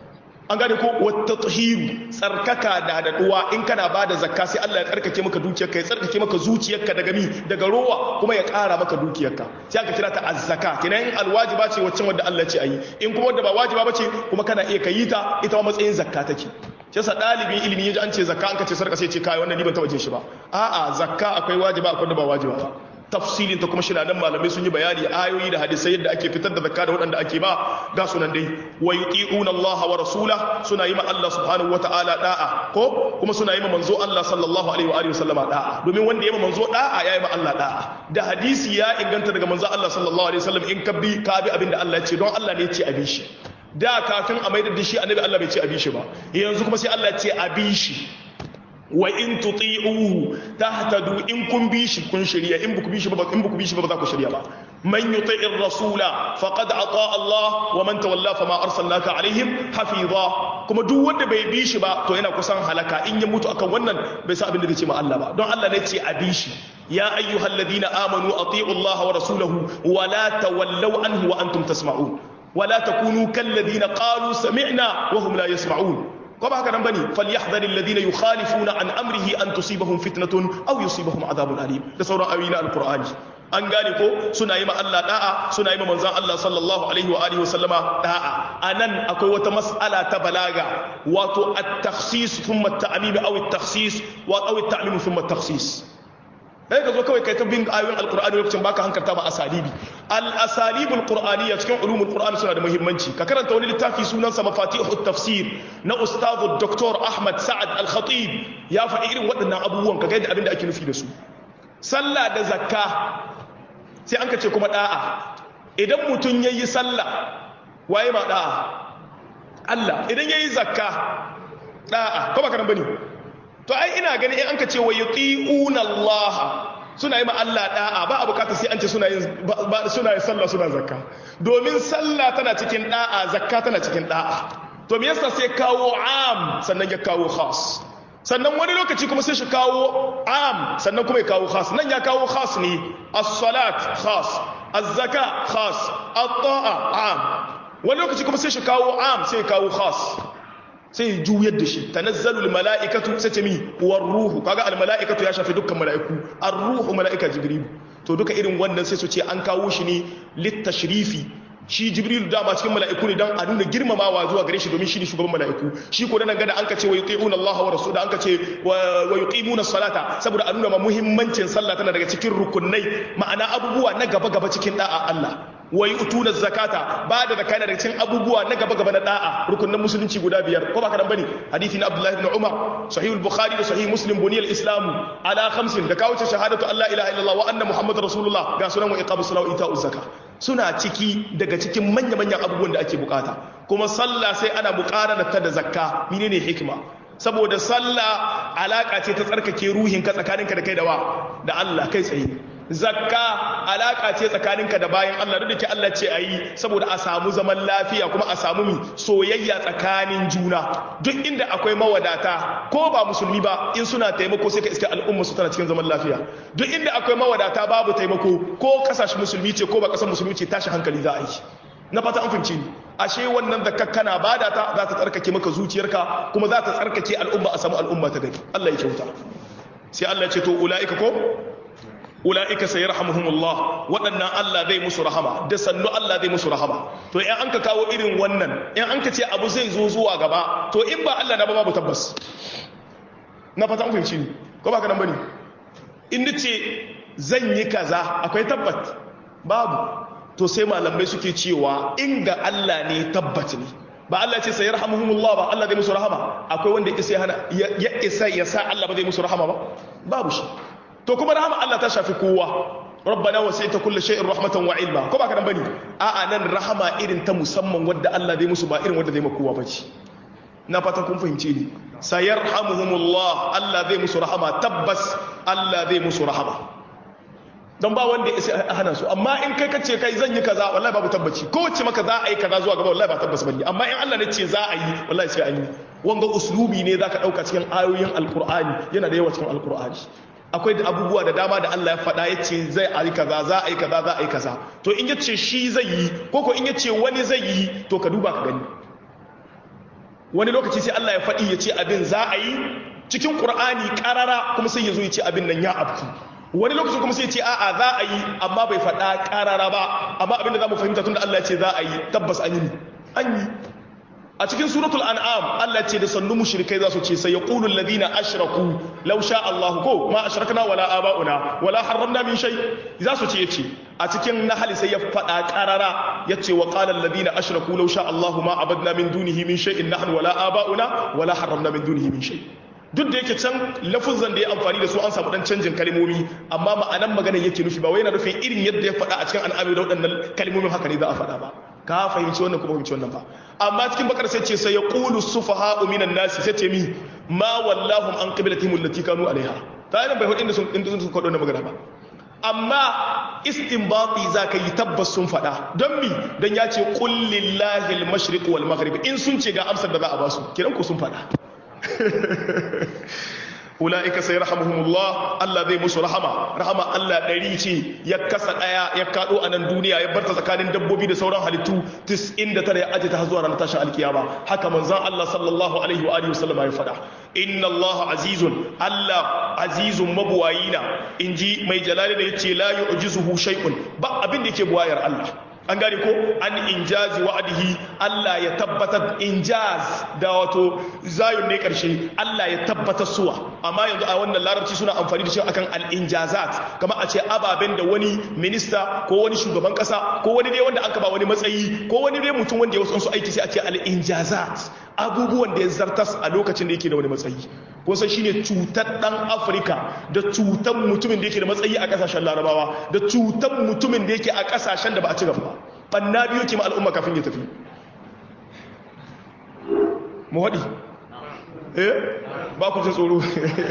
an gane ko wata tahiru tsarkaka da daɗuwa in kana ba da zakka sai Allah ya tsarkake maka dukiyarka ya tsarkake maka zuciyarka daga mi daga rowa kuma ya ƙara maka dukiyarka sai aka kira ta azzaka kenan alwajiba ce waccan wanda Allah ce ayi in kuma wanda ba wajiba bace kuma kana iya kayi ta ita ma matsayin zakka take shi yasa ɗalibin ilimi yaji an ce zakka an ka ce sarka sai ce kai wannan ni ban taɓa jin shi ba a'a zakka akwai wajiba akwai wanda ba wajiba ba tafsilin ta kuma shina nan malamai sun yi bayani ayoyi da hadisai yadda ake fitar da zakka da waɗanda ake ba ga sunan dai wa yuti'una Allah wa rasula suna yi ma Allah subhanahu wa ta'ala da'a ko kuma suna yi ma manzo Allah sallallahu alaihi wa alihi wasallama da'a domin wanda ya ma manzo da'a ya yi ma Allah da'a da hadisi ya inganta daga manzo Allah sallallahu alaihi wasallam in ka bi ka bi abinda Allah ya ce don Allah ne ya ce a bi shi da kafin a maida da shi annabi Allah bai ce a bi shi ba yanzu kuma sai Allah ya ce a bi shi wa in tuti'uhu tahtadu in kun bi shi kun shirya in buku bi shi ba in buku bi shi ba za ku shirya ba man yuti'ir rasula faqad ata Allah wa man tawalla fama arsalnaka alaihim hafiza kuma duk wanda bai bi shi ba to yana kusan halaka in ya mutu akan wannan bai sa abin da zai ce ma Allah ba don Allah ne ce a bi shi ya ayyuhalladhina amanu ati'u Allah wa rasulahu wa la tawallaw anhu wa antum tasma'un ولا تكونوا كالذين قالوا سمعنا وهم لا يسمعون ko ba haka nan bane falyahdhar alladhina yukhalifuna an amrihi an tusibahum fitnatun aw yusibahum adhabun alim da sauran ayoyi na alqur'ani an gane ko suna yi ma Allah da'a suna yi ma manzon Allah sallallahu alaihi wa alihi wa sallama da'a anan akwai wata mas'ala ta balaga wato at-takhsis thumma at-ta'mim aw at-takhsis wa aw at-ta'mim thumma at-takhsis sai ka zo kawai kai ta bin ayoyin alkur'ani lokacin baka hankarta ba asalibi al asalibul qur'aniyya cikin ulumul qur'ani suna da muhimmanci ka karanta wani littafi sunansa mafatihut tafsir na ustazu dr ahmad sa'ad al khatib ya faɗi irin waɗannan abubuwan ka ga yadda abin da ake nufi da su sallah da zakka sai an ka ce kuma da'a idan mutum yayi sallah waye ma da'a Allah idan yayi zakka da'a ko ba kana bane to ai ina gani in an ka ce wa yuti'una Allah suna yi ma Allah da'a ba a bukata sai an ce suna yin suna yin sallah suna zakka domin sallah tana cikin da'a zakka tana cikin da'a to me yasa sai kawo am sannan ya kawo khas sannan wani lokaci kuma sai shi kawo am sannan kuma ya kawo khas nan ya kawo khas ne as-salat khas az-zaka khas at-ta'a am wani lokaci kuma sai shi kawo am sai ya kawo khas sai juyar da shi tanazzalul mala'ikatu sai ce mi war ruhu kaga al mala'ikatu ya shafi dukkan mala'iku ar ruhu mala'ika jibril to duka irin wannan sai su ce an kawo shi ne lit tashrifi shi jibril dama cikin mala'iku ne dan a nuna girmamawa zuwa gare shi domin shi ne shugaban mala'iku shi ko nan gada an ka ce wa yuti'una Allah wa rasuluhu an ka ce wa yuqimuna salata saboda a nuna ma muhimmancin sallah tana daga cikin rukunai ma'ana abubuwa na gaba gaba cikin da'a Allah wa yu'tuna zakata ba da zakata daga cikin abubuwa na gaba gaba na da'a rukunin musulunci guda biyar ko ba ka dan bane hadisi na Abdullah ibn Umar sahih al-Bukhari da sahih Muslim buniyal islam ala khamsin da kawo shahadatu Allah ilaha illallah wa anna muhammadar rasulullah ga sunan wa iqamus salat wa ita'uz zakat suna ciki daga cikin manya-manyan abubuwan da ake bukata kuma sallah sai ana bukatar ta da zakka menene hikima saboda sallah alaka ce ta tsarkake ruhinka tsakaninka da kai da wa da Allah kai tsaye zakka alaka ce tsakaninka da bayan Allah duk da ke Allah ce ayi saboda a samu zaman lafiya kuma a samu mi soyayya tsakanin juna duk inda akwai mawadata ko ba musulmi ba in suna taimako sai ka iske al'umma su tana cikin zaman lafiya duk inda akwai mawadata babu taimako ko kasashe musulmi ce ko ba kasar musulmi ce tashi hankali za a yi na fata an finci ni ashe wannan zakka kana bada ta za ta tsarkake maka zuciyarka kuma za ta tsarkake al'umma a samu al'umma ta gari Allah ya kyauta sai Allah ya ce to ulaika ko ula'ika sai rahamuhumullah waɗannan Allah zai musu rahama da sannu Allah zai musu rahama to in an ka kawo irin wannan in an ka ce abu zai zo zuwa gaba to in ba Allah na ba babu tabbas na fata an fahimci ni ko ba ka nan bane in nace zan yi kaza akwai tabbat babu to sai malamai suke cewa in ga Allah ne tabbat ne ba Allah ce sai yarhamuhumullah ba Allah zai musu rahama akwai wanda ya isa ya isa ya sa Allah ba zai musu rahama ba babu shi to kuma rahama Allah ta shafi kowa rabbana wasi'ta kulli shay'in rahmatan wa ilma ko ba ka nan bane a'a nan rahama irin ta musamman wadda Allah zai musu ba irin wadda zai maka kowa bace na fatan kun fahimce ni sayarhamuhumullah Allah zai musu rahama tabbas Allah zai musu rahama don ba wanda ya hana su amma in kai kace kai zan yi kaza wallahi babu tabbaci ko wacce maka za a yi kaza zuwa gaba wallahi ba tabbas bane amma in Allah ne ce za a yi wallahi sai an yi wanga uslubi ne zaka dauka cikin ayoyin alqur'ani yana da yawa cikin alqur'ani akwai da abubuwa da dama da Allah ya faɗa ya ce zai a yi kaza za a yi kaza za a yi kaza to in ya ce shi zai yi ko ko in ya ce wani zai yi to ka duba ka gani wani lokaci sai Allah ya faɗi ya ce abin za a yi cikin ƙur'ani ƙarara kuma sai ya zo ya ce abin nan ya abku wani lokaci kuma sai ya ce a'a za a yi amma bai faɗa ƙarara ba amma abin da za mu fahimta tun da Allah ya ce za a yi tabbas an yi an yi a cikin suratul an'am Allah ce da sannu mushrikai za su ce sai yaqulu alladhina ashraku law sha Allah ko ma ashrakna wala aba'una wala harramna min shay za su ce yace a cikin nahl sai ya fada qarara yace wa qala alladhina ashraku law sha Allah ma abadna min dunihi min shay'in nahnu wala aba'una wala harramna min dunihi min shay duk da yake can lafuzan da ya amfani da su an samu dan canjin kalmomi amma ma'anan magana yake nufi ba wai yana nufin irin yadda ya faɗa a cikin al'amari da waɗannan kalmomin haka ne za a faɗa ba ka fahimci wannan kuma fahimci wannan ba amma cikin bakar sai ce sai ya qulu sufaha'u minan nasi sai ce mi ma wallahum an qiblatihim allati kanu alaiha ta yana bai hudin da sun inda sun kwado na magana ba amma istinbati zaka yi tabbas sun fada don mi dan ya ce qul lillahi al-mashriq wal maghrib in sun ce ga amsar da za a ba su kiran ku sun fada ula'ika sai rahamuhumullah Allah zai musu rahama rahama Allah ɗari ce ya kasa ɗaya ya kaɗo a nan duniya ya barta tsakanin dabbobi da sauran halittu 99 ya aje ta zuwa ranar tashin alkiyama haka manzan Allah sallallahu alaihi wa alihi wasallam ya faɗa inna Allah azizun Allah azizun mabuwayina inji mai jalali da yace la yu'jizuhu shay'un ba abin da yake buwayar Allah an gane ko an injazi wa'adihi Allah ya tabbatar injaz da wato zayun ne karshe Allah ya tabbatar suwa amma yanzu a wannan larabci suna amfani da shi akan al-injazat kamar a ce ababen da wani minista ko wani shugaban kasa ko wani dai wanda aka ba wani matsayi ko wani dai mutum wanda ya wasu aiki sai a ce al-injazat abubuwan da ya zartas a lokacin da yake da wani matsayi ko sai shine cutar dan Afirka da cutar mutumin da yake da matsayi a kasashen Larabawa da cutar mutumin da yake a kasashen da ba a ci gaba ba banna biyo ke ma al'umma kafin ya tafi mu haɗi eh ba ku jin tsoro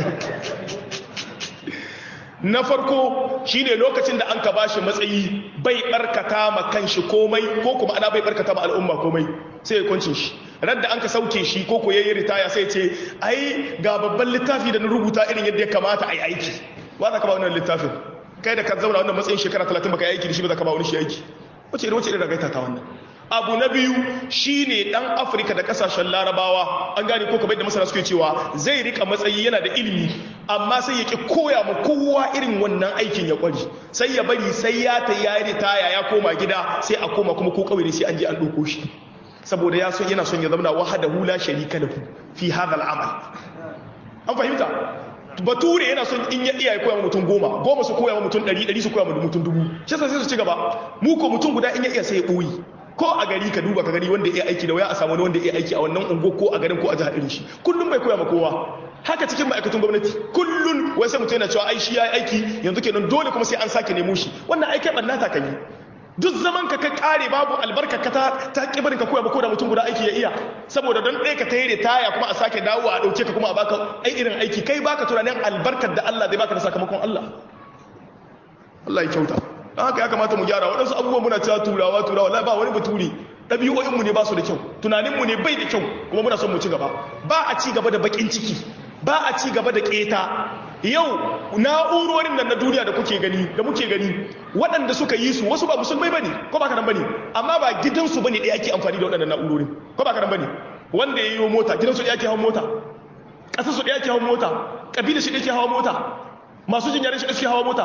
na farko shine lokacin da an ka bashi matsayi bai barkata ma kanshi komai ko kuma ana bai barkata ma al'umma komai sai ya kwancin shi radda an ka sauke shi ko ko yayi ritaya sai ce ai ga babban littafi da na rubuta irin yadda ya kamata a yi aiki ba za ka ba wannan littafin kai da ka zauna wannan matsayin shekara 30 baka yi aiki da shi ba za ka ba wani shi aiki wace irin wace irin ragaita ta wannan abu na biyu shine dan afirka da kasashen larabawa an gane ko kamar da masana suke cewa zai rika matsayi yana da ilimi amma sai ya ki koya ma kowa irin wannan aikin ya kwari sai ya bari sai ya ta ya ritaya ya koma gida sai a koma kuma ko kawai sai an je an ɗauko shi saboda ya son yana son ya zama wahada hula sharika lahu fi hadha al-amal an fahimta bature yana son in ya iya koya mutum goma goma su koya mutum ɗari ɗari su koya mutum dubu shi sai su ci gaba mu ko mutum guda in ya iya sai ya ɓoyi ko a gari ka duba ka gari wanda ya aiki da waya a samu wani wanda ya aiki a wannan ungo ko a garin ko a jihar irin shi kullum bai koya ma kowa haka cikin ma'aikatan gwamnati kullum wai sai mutum yana cewa ai shi ya aiki yanzu kenan dole kuma sai an sake nemo shi wannan aikai ɓanna ta kan yi duk zaman ka ka kare babu albarka ka ta ta kibarin ka koya ba ko da mutum guda aiki ya iya saboda don ɗaya ka tayar da taya kuma a sake dawo a ɗauke ka kuma a baka ai irin aiki kai baka tunanin albarkar da Allah zai baka da sakamakon Allah Allah ya kyauta don haka ya kamata mu gyara waɗansu abubuwan muna cewa turawa turawa la ba wani baturi ɗabi'o'inmu ne ba su da kyau tunaninmu ne bai da kyau kuma muna son mu ci gaba ba a ci gaba da baƙin ciki ba a ci gaba da ƙeta yau na'urorin nan na duniya da kuke gani da muke gani waɗanda suka yi su wasu ba musulmai bane ko ba kanan bane amma ba gidansu bane ɗaya ake amfani da waɗannan na'urorin ko ba kanan bane wanda ya yi mota gidansu ɗaya ke hawan mota ƙasar su ɗaya ke hawan mota ƙabilar shi ɗaya ke hawan mota masu jin yaren shi ɗaya ke hawan mota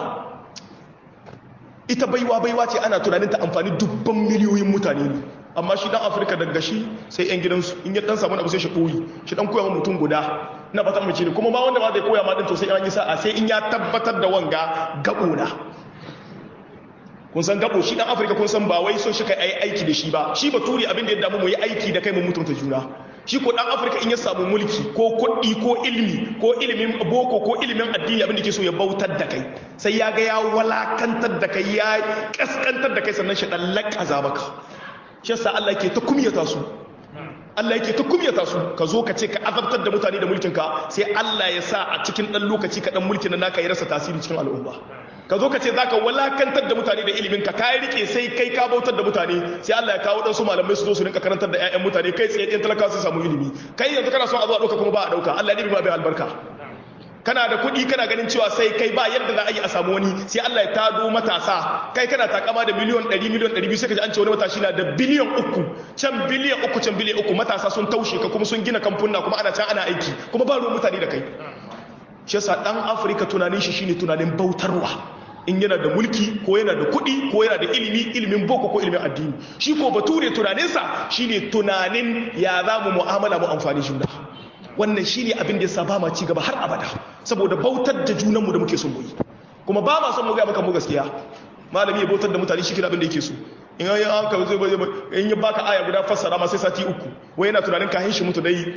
ita baiwa baiwa ce ana tunanin ta amfani dubban miliyoyin mutane ne amma shi dan afirka daga shi sai yan gidansu in ya dan samu abu sai shi koyi shi dan koya mutum guda na fata mace ne kuma ba wanda ma zai koya ma din to sai an yi sa'a sai in ya tabbatar da wanga gabo na kun san gabo shi dan afirka kun san ba wai son shi kai ai aiki da shi ba shi baturi abin da ya damu mu yi aiki da kai mu mutunta juna shi ko dan afirka in ya samu mulki ko kuɗi ko ilimi ko ilimin boko ko ilimin addini abin da ke so ya bautar da kai sai ya ga ya walakantar da kai ya kaskantar da kai sannan shi dan lakaza maka shi yasa Allah yake ta kumyata su Allah yake ta kumyata su ka zo ka ce ka azabtar da mutane da mulkinka sai Allah ya sa a cikin dan lokaci ka dan mulkin nan naka ya rasa tasiri cikin al'umma ka zo ka ce zaka walakantar da mutane da ilimin ka kai rike sai kai ka bautar da mutane sai Allah ya kawo dan su malamai su zo su rinka karantar da ƴaƴan mutane kai tsaye ɗin talakawa su samu ilimi kai yanzu kana son a zo a ɗauka kuma ba a ɗauka Allah ne ba bai albarka kana da kuɗi kana ganin cewa sai kai ba yadda za a yi a samu wani sai Allah ya tado matasa kai kana takama da miliyon 100 miliyon 200 sai ka ji an ce wani matashi na da biliyan uku can biliyan uku can biliyan uku matasa sun taushe ka kuma sun gina kamfuna kuma ana can ana aiki kuma ba ruwan mutane da kai shi yasa dan Afirka tunanin shi shine tunanin bautarwa in yana da mulki ko yana da kuɗi ko yana da ilimi ilimin boko ko ilimin addini shi ko bature tunaninsa shine tunanin ya za mu mu'amala mu amfani juna wannan shi ne abin da ya saba ma cigaba har abada saboda bautar da junanmu da muke son mu yi kuma ba ma son mu gaya maka mu gaskiya malami ya bautar da mutane shi kira abin da yake so in yi an ka zai bai in yi baka aya guda fassara ma sai sati uku wai yana tunanin kahin shi mutu dai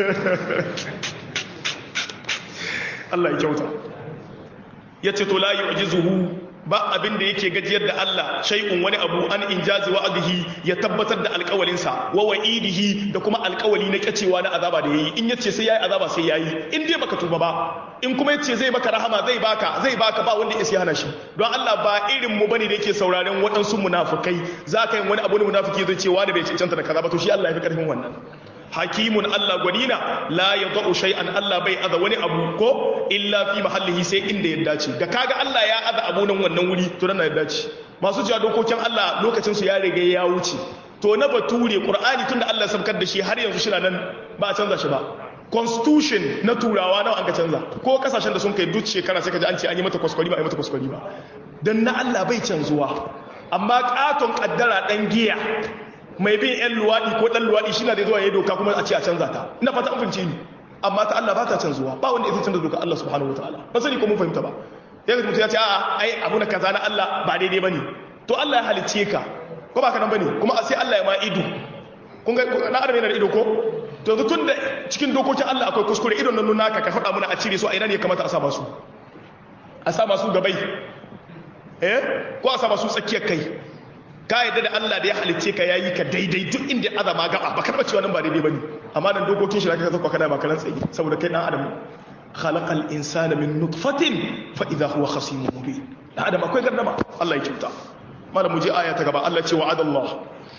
Allah ya kyauta ya ce to la yu'jizuhu ba abin da yake gajiyar da Allah shay'un wani abu an injazi wa'adihi ya tabbatar da alƙawalinsa wa wa'idihi da kuma alƙawali na kyacewa na azaba da yayi in yace sai yayi azaba sai yayi in dai baka tuba ba in kuma yace zai maka rahama zai baka zai baka ba wanda ya hana shi don Allah ba irin mu bane da yake sauraren waɗansu munafukai za ka yi wani abu ne munafiki zai ce wani bai cancanta da kaza ba to shi Allah ya fi karfin wannan hakimun Allah gwanina la ya za'u shay'an Allah bai aza wani abu ko illa fi mahallihi sai inda ya dace da kaga Allah ya aza abu nan wannan wuri to nan ya dace masu cewa dokokin Allah lokacin su ya riga ya wuce to na bature Qur'ani tunda Allah ya sabkar da shi har yanzu shi nan ba a canza shi ba constitution na turawa nawa an ka canza ko kasashen da sun kai duk shekara sai ka ji an ce an yi mata kwaskwari ba a yi mata kwaskwari ba dan na Allah bai canzuwa amma katon kaddara dan giya mai bin yan luwaɗi ko ɗan luwaɗi shi na da zuwa ya doka kuma a ce a canza ta ina fata an fahimce ni amma ta Allah ba ta canzuwa ba wanda ya canza doka Allah subhanahu wataala ba sani ko mun fahimta ba ya ga mutum ya ce a'a ai abu na kaza na Allah ba daidai bane to Allah ya halicce ka ko ba ka nan bane kuma sai Allah ya ma ido kun ga na adam yana da ido ko to yanzu tun da cikin dokokin Allah akwai kuskure idon nan naka ka faɗa mana a cire su a ina ne ya kamata a sa masu a sa masu gabai eh ko a sa masu tsakiyar kai ka yadda da Allah da ya halicce ka yayi ka daidai duk inda azama gaba ba karba cewa nan ba daidai bane amma nan dokokin shi da kaka zakwa kada ba kalan tsayi saboda kai dan adam khalaqal insana min nutfatin fa idha huwa khasimun mubin dan adam akwai gardama Allah ya kyauta malam muje aya ta gaba Allah ce wa'ada Allah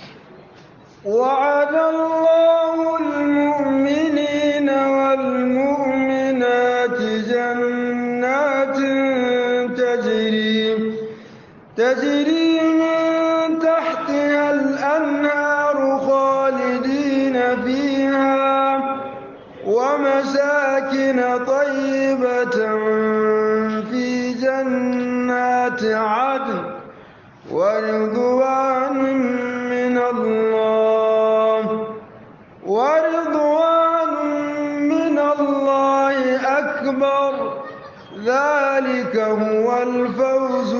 وعد الله المؤمنين والمؤمنات جنات تجري تجري من تحتها الأنهار خالدين فيها ومساكن طيبة في جنات عدن ورضوان من الله ورضوان من الله أكبر ذلك هو الفوز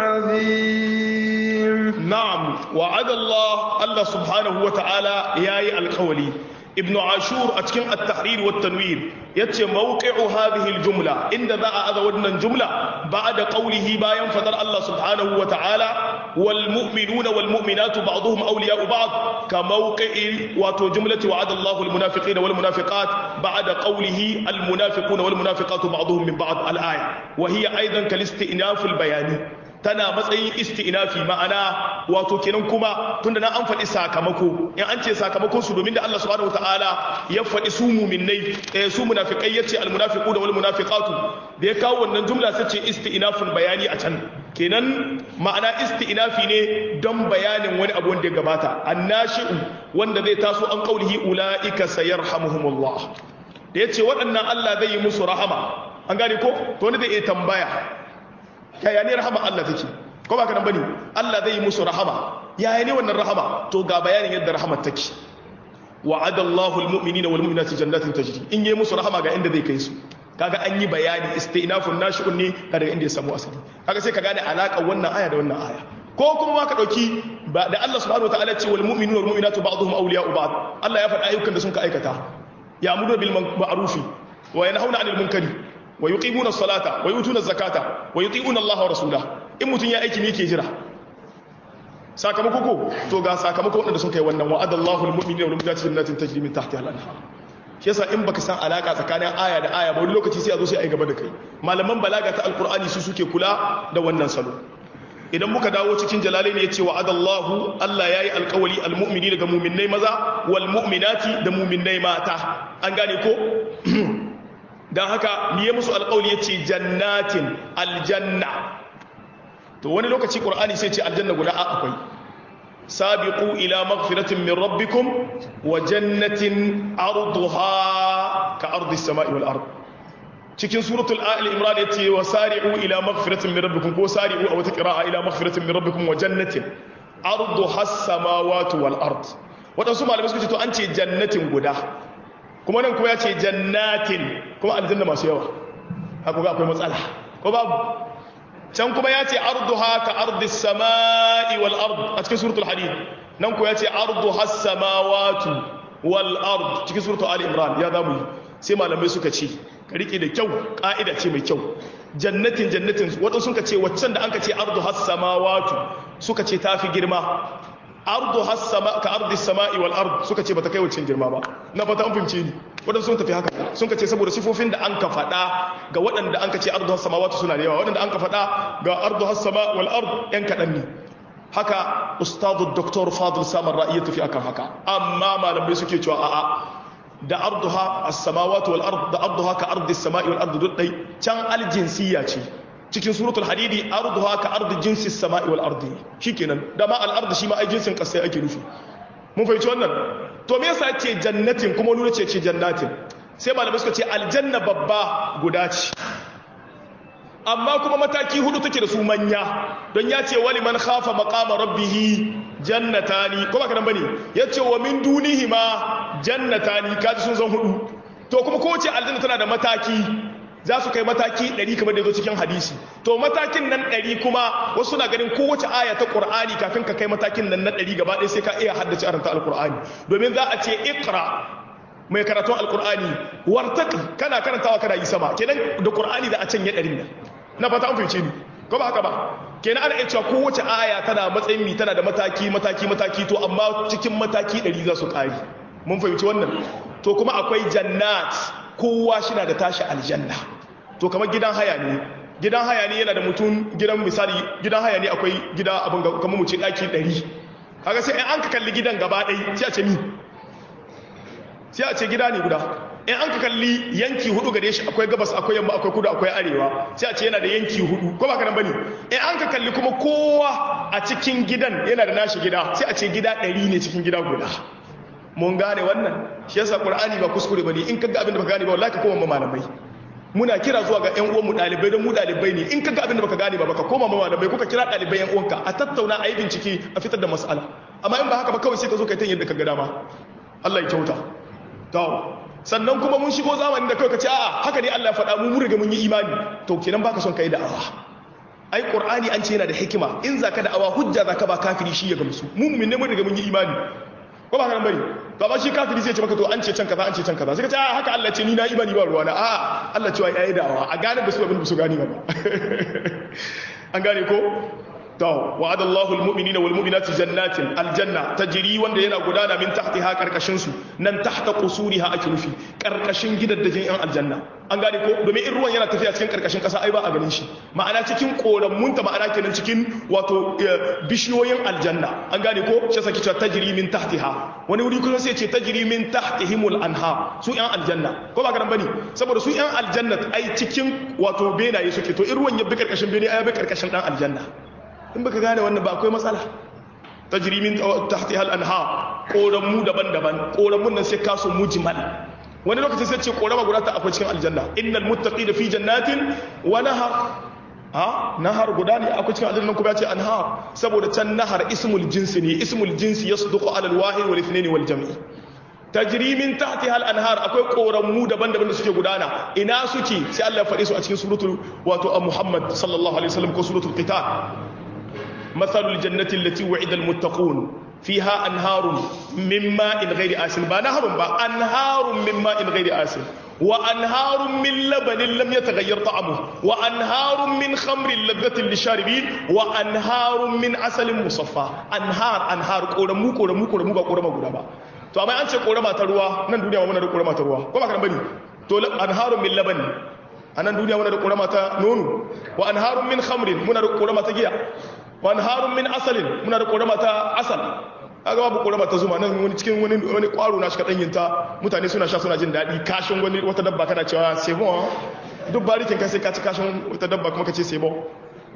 العظيم نعم وعد الله الله سبحانه وتعالى ياي القولي ابن عاشور أتكن التحرير والتنوير يتي موقع هذه الجملة إن ذا أذا ودنا الجملة بعد قوله باين فضل الله سبحانه وتعالى wal mu'minuna wal mu'minatu ba'dhum awliya'u ba'd ka mawqi'i wato jumlati wa'ada Allahu al munafiqina wal munafiqat ba'da qawlihi al munafiquna wal munafiqatu ba'dhum min ba'd al aya wa hiya aidan kal istinaf al bayani tana matsayin isti'nafi ma'ana wato kenan kuma tunda na an faɗi sakamako in an ce sakamakon su domin da Allah subhanahu wataala ya faɗi su mu'minnai eh su munafiqai yace al munafiquna wal munafiqatu da ya kawo wannan jumla sai ce isti'nafun bayani a can kenan ma'ana isti'nafi ne don bayanin wani abu wanda ya gabata annashi'u wanda zai taso an qaulihi ulaika sayarhamuhumullah da yace waɗannan Allah zai yi musu rahama an gane ko to wanda zai iya tambaya yaya ne rahama Allah take ko ba ka nan bane Allah zai yi musu rahama yaya ne wannan rahama to ga bayanin yadda rahamar take wa'ada Allahu almu'minina wal mu'minati jannatin tajri in yi musu rahama ga inda zai kai su kaga an yi bayani istinafun nashi'un ne daga inda ya samu asali kaga sai ka gane alaka wannan aya da wannan aya ko kuma ma ka dauki da Allah subhanahu wataala ce wal mu'minuna wal mu'minatu ba'dhum awliya'u ba'd Allah ya faɗa ayyukan da sun ka aikata ya'muru bil ma'rufi wa yanhauna 'anil munkari wa yuqimuna as-salata wa yutuna az-zakata wa yuti'una Allah wa rasulahu in mutun ya aiki ne yake jira sakamako ko to ga sakamako wanda sun kai wannan wa'ada Allahu al-mu'minina wal mu'minati jannatin tajri min tahtiha al-anhar shi yasa in baka san alaka tsakanin aya da aya ba wani lokaci sai a zo sai a yi gaba da kai malaman balaga ta alqur'ani su suke kula da wannan salo idan muka dawo cikin jalalain ya ce wa'ada Allahu Allah yayi alƙawari al-mu'mini daga mu'minnai maza wal mu'minati da mu'minnai mata an gane ko dan haka miye musu alƙawari yace jannatin aljanna to wani lokaci qur'ani sai ce aljanna guda a akwai sabiqu ila maghfiratin min rabbikum wa jannatin arduha ka ardi samai wal ard cikin suratul ali imran yace wa sari'u ila maghfiratin min rabbikum ko sari'u a wata qira'a ila maghfiratin min rabbikum wa jannatin arduha as-samawati wal ard wadansu malamai suka ce to an ce jannatin guda kuma nan kuma ya ce jannatin kuma aljanna masu yawa haka ga akwai matsala ko babu can kuma ya ce arduha ka ardis sama'i wal ard a cikin suratul hadid nan ko ya ce arduha samawatu wal ard cikin suratul ali imran ya zamu yi sai malamai suka ce ka rike da kyau ka'ida ce mai kyau jannatin jannatin wadansu suka ce waccan da anka ce arduha samawatu suka ce tafi girma arduha sama ka ardis sama'i wal ard suka ce bata kai waccan girma ba na fata an fahimce ni waɗanda sun tafi haka sun ce saboda sifofin da an ka faɗa ga waɗanda an ka ce ardu hassama wata suna da yawa waɗanda an ka faɗa ga ardu hassama wal ard yan kaɗan ne haka ustadu doktor fadil samar ra'i ya tafi akan haka amma malamai suke cewa a'a da arduha as-samawati wal ard da arduha ka ardi as-sama'i wal ard duk dai can aljinsiyya ce cikin suratul hadidi arduha ka ardi jinsi as-sama'i wal ardi shikenan da ma al ard shi ma ai jinsin kasai ake nufi mun fahimci wannan to me yasa ce jannatin kuma nuna ce ce jannatin sai malamai suka ce aljanna babba guda ce amma kuma mataki hudu take da su manya don ya ce wali man khafa maqama rabbih jannatani kuma kana bane yace wa min dunihi ma jannatani kaji sun zan hudu to kuma kowace aljanna tana da mataki za su kai mataki 100 kamar da zo cikin hadisi to matakin nan 100 kuma wasu na ganin kowace aya ta qur'ani kafin ka kai matakin nan na 100 gaba ɗaya sai ka iya haddace aranta alqur'ani domin za a ce iqra mai karatun alqur'ani wartaqi kana karantawa kana yi sama kenan da qur'ani da a can ya 100 nan na fata an fice ni ko ba haka ba kenan ana iya cewa kowace aya tana matsayin mi tana da mataki mataki mataki to amma cikin mataki 100 za su kare mun fahimci wannan to kuma akwai jannat kowa shi na da tashi aljanna to kamar gidan haya ne gidan haya ne yana da mutum gidan misali gidan haya ne akwai gida abin kamar mu ce daki 100 kaga sai an ka kalli gidan gaba ɗaya sai a ce mi sai a ce gida ne guda in an ka kalli yanki hudu gare shi akwai gabas akwai yamma akwai kudu akwai arewa sai a ce yana da yanki hudu ko ba ka nan bane in an ka kalli kuma kowa a cikin gidan yana da nashi gida sai a ce gida 100 ne cikin gida guda mun gane wannan shi yasa qur'ani ba kuskure bane in kaga abin da baka gane ba wallahi ka koma malamai muna kira zuwa ga ƴan uwan mu dalibai don mu dalibai ne in kaga abin da baka gane ba baka koma malamai kuka kira dalibai ƴan uwanka a tattauna a yi bincike a fitar da mas'ala amma in ba haka ba kawai sai ka zo kai ta yadda ka ga dama Allah ya kyauta to sannan kuma mun shigo zamanin da kawai ka ce a'a haka ne Allah ya faɗa mu mun riga mun yi imani to kenan baka son kai da'awa ai qur'ani an ce yana da hikima in zaka da'awa hujja zaka ba kafiri shi ya gamsu mu mu'min ne mun riga mun yi imani ko ba kan bari to amma shi kafiri sai ce maka to an ce can kaza an ce can kaza sai ka ce a haka Allah ce ni na imani ba ruwana a Allah cewa yayi da'awa a gane da su abin da su gani ba an gane ko to wa'ada Allahu almu'minina wal mu'minati jannatin aljanna tajri wanda yana gudana min tahtiha karkashin su nan tahta qusuriha ake nufi karkashin gidaddajin yan aljanna an gane ko domin in ruwan yana tafiya cikin karkashin kasa ai ba a ganin shi ma'ana cikin koramun ta ma'ana kenan cikin wato bishiyoyin aljanna an gane ko shi saki cewa tajri min tahtiha wani wuri kuma sai ce tajri min tahtihimul anha su yan aljanna ko ba garan bane saboda su yan aljanna ai cikin wato benaye suke to in ruwan ya bi karkashin bene ai bi karkashin dan aljanna in baka gane wannan ba akwai matsala tajri min tahtiha al-anha koramu daban-daban koramun nan sai kasu mujmal wani lokaci sai ce korama guda ta akwai cikin aljanna innal muttaqina fi jannatin wa nahar ha nahar guda ne akwai cikin aljanna kuma ya ce anhar saboda can nahar ismul jinsi ne ismul jinsi yasduqu ala al-wahid wal ithnain wal jam'i tajri min tahtiha al-anhar akwai koramu daban-daban da suke gudana ina suke sai Allah ya faɗi su a cikin suratul wato Muhammad sallallahu alaihi wasallam ko suratul qital mathalul jannati allati wa'ida al-muttaqun fiha anharun min ma'in ghairi asin ba naharun ba anharun min ma'in ghairi asin wa anharun min labanin lam yataghayyar ta'amuhu wa anharun min khamrin ladhatin lisharibin wa anharun min asalin musaffa anhar anhar koramu koramu koramu ba korama guda ba to amma an ce korama ta ruwa nan duniya muna da korama ta ruwa ko ba kan bane to anharun min labani a nan duniya muna da korama ta nono wa anharun min khamrin muna da korama ta giya wa anharun min asalin muna da korama ta asal aga babu korama ta zuma nan wani cikin wani wani kwaro na shi kadan yinta mutane suna sha suna jin dadi kashin wani wata dabba kana cewa c'est bon duk barikin kai sai ka ci kashin wata dabba kuma ka ce c'est bon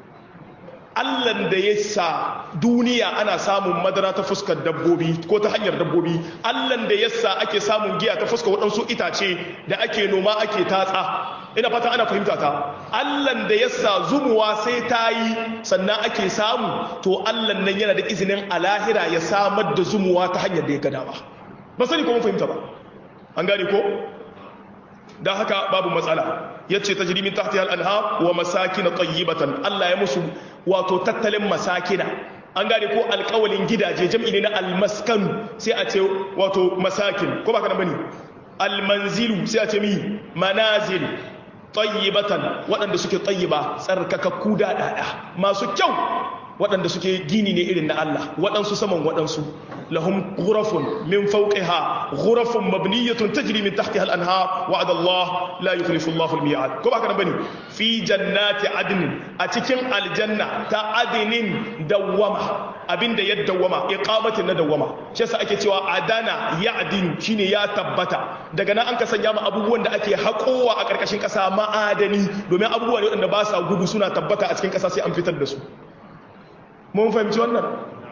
Allahn da ya sa duniya ana samun madara ta fuskar dabbobi ko ta hanyar dabbobi Allahn da ya sa ake samun giya ta fuskar waɗansu itace da ake noma ake tatsa ina fata ana fahimta ta Allahn da ya sa zumuwa sai ta yi sannan ake samu to Allahn nan yana da izinin alahira ya samar da zumuwa ta hanyar da ya gada ba ba sani ko mun fahimta ba an gane ko don haka babu matsala ya ce ta jirimin tahti al'anha wa masakina tayyibatan Allah ya musu wato tattalin masakina an gane ko alkawalin gidaje jam'i ne na almaskan sai a ce wato masakin ko ba ka nan bane almanzilu sai a ce mi manazil tayyibatan waɗanda suke tayyiba tsarkakakku da ɗaya masu kyau waɗanda suke gini ne irin na Allah waɗansu saman waɗansu lahum ghurafun min fawqiha ghurafun mabniyatun tajri min tahtiha al-anhar wa'ada Allah la yukhlifu Allahu al-mi'ad ko baka bane fi jannati adn a cikin aljanna ta adnin dawwama abinda ya dawwama iqamatin na dawwama shi yasa ake cewa adana ya'din shine ya tabbata daga nan an ka sanya ma abubuwan da ake haƙowa a ƙarƙashin ƙasa ma'adani domin abubuwa ne waɗanda ba sa gudu suna tabbata a cikin ƙasa sai an fitar da su mun fahimci wannan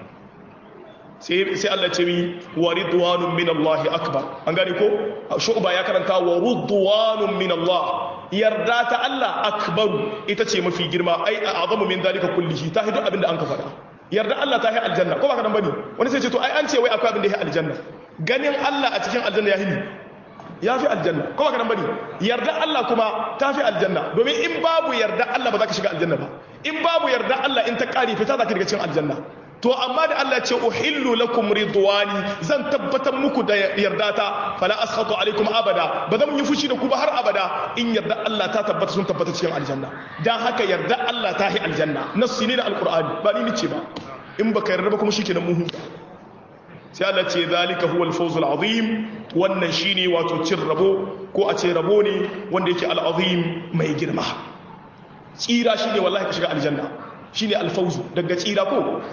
sai Allah ce mi wa ridwanun min Allah akbar an gane ko shu'ba ya karanta wa ridwanun min Allah yarda ta Allah akbar ita ce mafi girma ai azamu min dalika kullihi ta hidu abinda an ka faɗa yarda Allah ta yi aljanna ko ba ka nan bane wani sai ce to ai an ce wai akwai abin da ya aljanna ganin Allah a cikin aljanna ya hini ya fi aljanna ko ba ka nan bane yarda Allah kuma ta fi aljanna domin in babu yarda Allah ba za ka shiga aljanna ba in babu yarda Allah in ta kare fita za ka daga cikin aljanna to amma da Allah ce uhillu lakum ridwani zan tabbatar muku da yarda ta fala askhatu alaikum abada ba zan yi fushi da ku ba har abada in yarda Allah ta tabbata sun tabbata cikin aljanna dan haka yarda Allah ta hi aljanna nassi ne da alqur'ani ba ni nice ba in baka yarda ba kuma shikenan mun huta sai Allah ce zalika huwa al-fawz al-azim wannan shine wato cin rabo ko a ce rabo ne wanda yake al-azim mai girma tsira shine wallahi ka shiga aljanna shine al-fawz daga tsira ko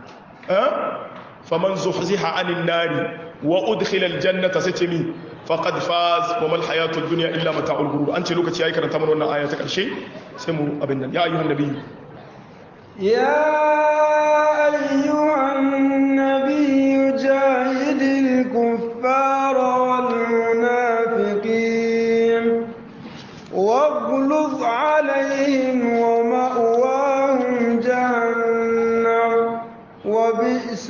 faman zuhziha anin nari wa udkhila aljannata satimi faqad faz wa mal hayatud dunya illa mata'ul ghurur an ce lokaci yayi karanta mana wannan aya ta karshe sai mu abin nan ya ayyuhan nabiy ya ayyuhan nabiy jahidil kuffara wal munafiqin واغلظ عليهم ومأواهم جهنم وبئس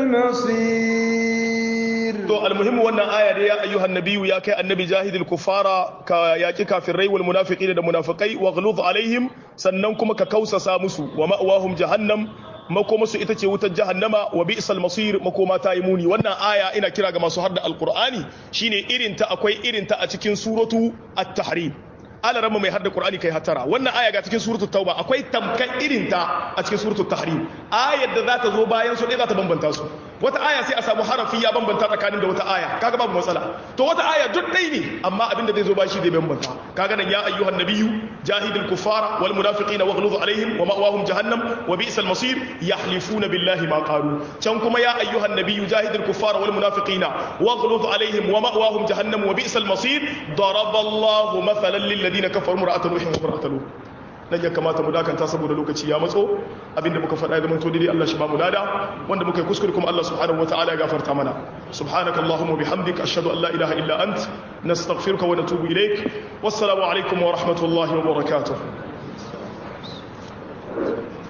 المصير to almuhimmu wannan aya da ya ayyuhan nabiyyu ya kai annabi jahidil kufara ka yaki kafirai wal munafiqina da munafikai waghluz alaihim sannan kuma ka kausasa musu wa ma'wahum jahannam makoma su ita ce wutar jahannama wa bi'sal masir makoma ta yi muni wannan aya ina kira ga masu hadda alqur'ani shine irin ta akwai irin ta a cikin suratu at-tahrim alarama mai hadda qur'ani kai hatara wannan aya ga cikin suratul tauba akwai tamkan irin ta a cikin suratul tahrim ayar da za ta zo bayan su ɗaya za ta bambanta su wata aya sai a samu harafi ya bambanta tsakanin da wata aya kaga babu matsala to wata aya duk ɗai ne amma abin da zai zo bashi zai bambanta kaga nan ya ayyuhan nabiyyu jahidil kuffara wal munafiqina waghluz alaihim wa ma'wahum jahannam wa bi'sal masir yahlifuna billahi ma qalu can kuma ya ayyuhan nabiyyu jahidil kuffara wal munafiqina waghluz alaihim wa ma'wahum jahannam wa bi'sal masir daraballahu mathalan lil ladina kafaru mar'atan nuhin wa mar'atan lut nan ya kamata mu dakanta saboda lokaci ya matso abinda muka faɗa ya zamanto daidai Allah shi ba mu lada wanda muka yi kuskure kuma Allah subhanahu wataala ya gafarta mana subhanakallahumma bihamdika ashhadu an la ilaha illa ant nastaghfiruka wa natubu ilaik wassalamu alaikum wa rahmatullahi wa barakatuh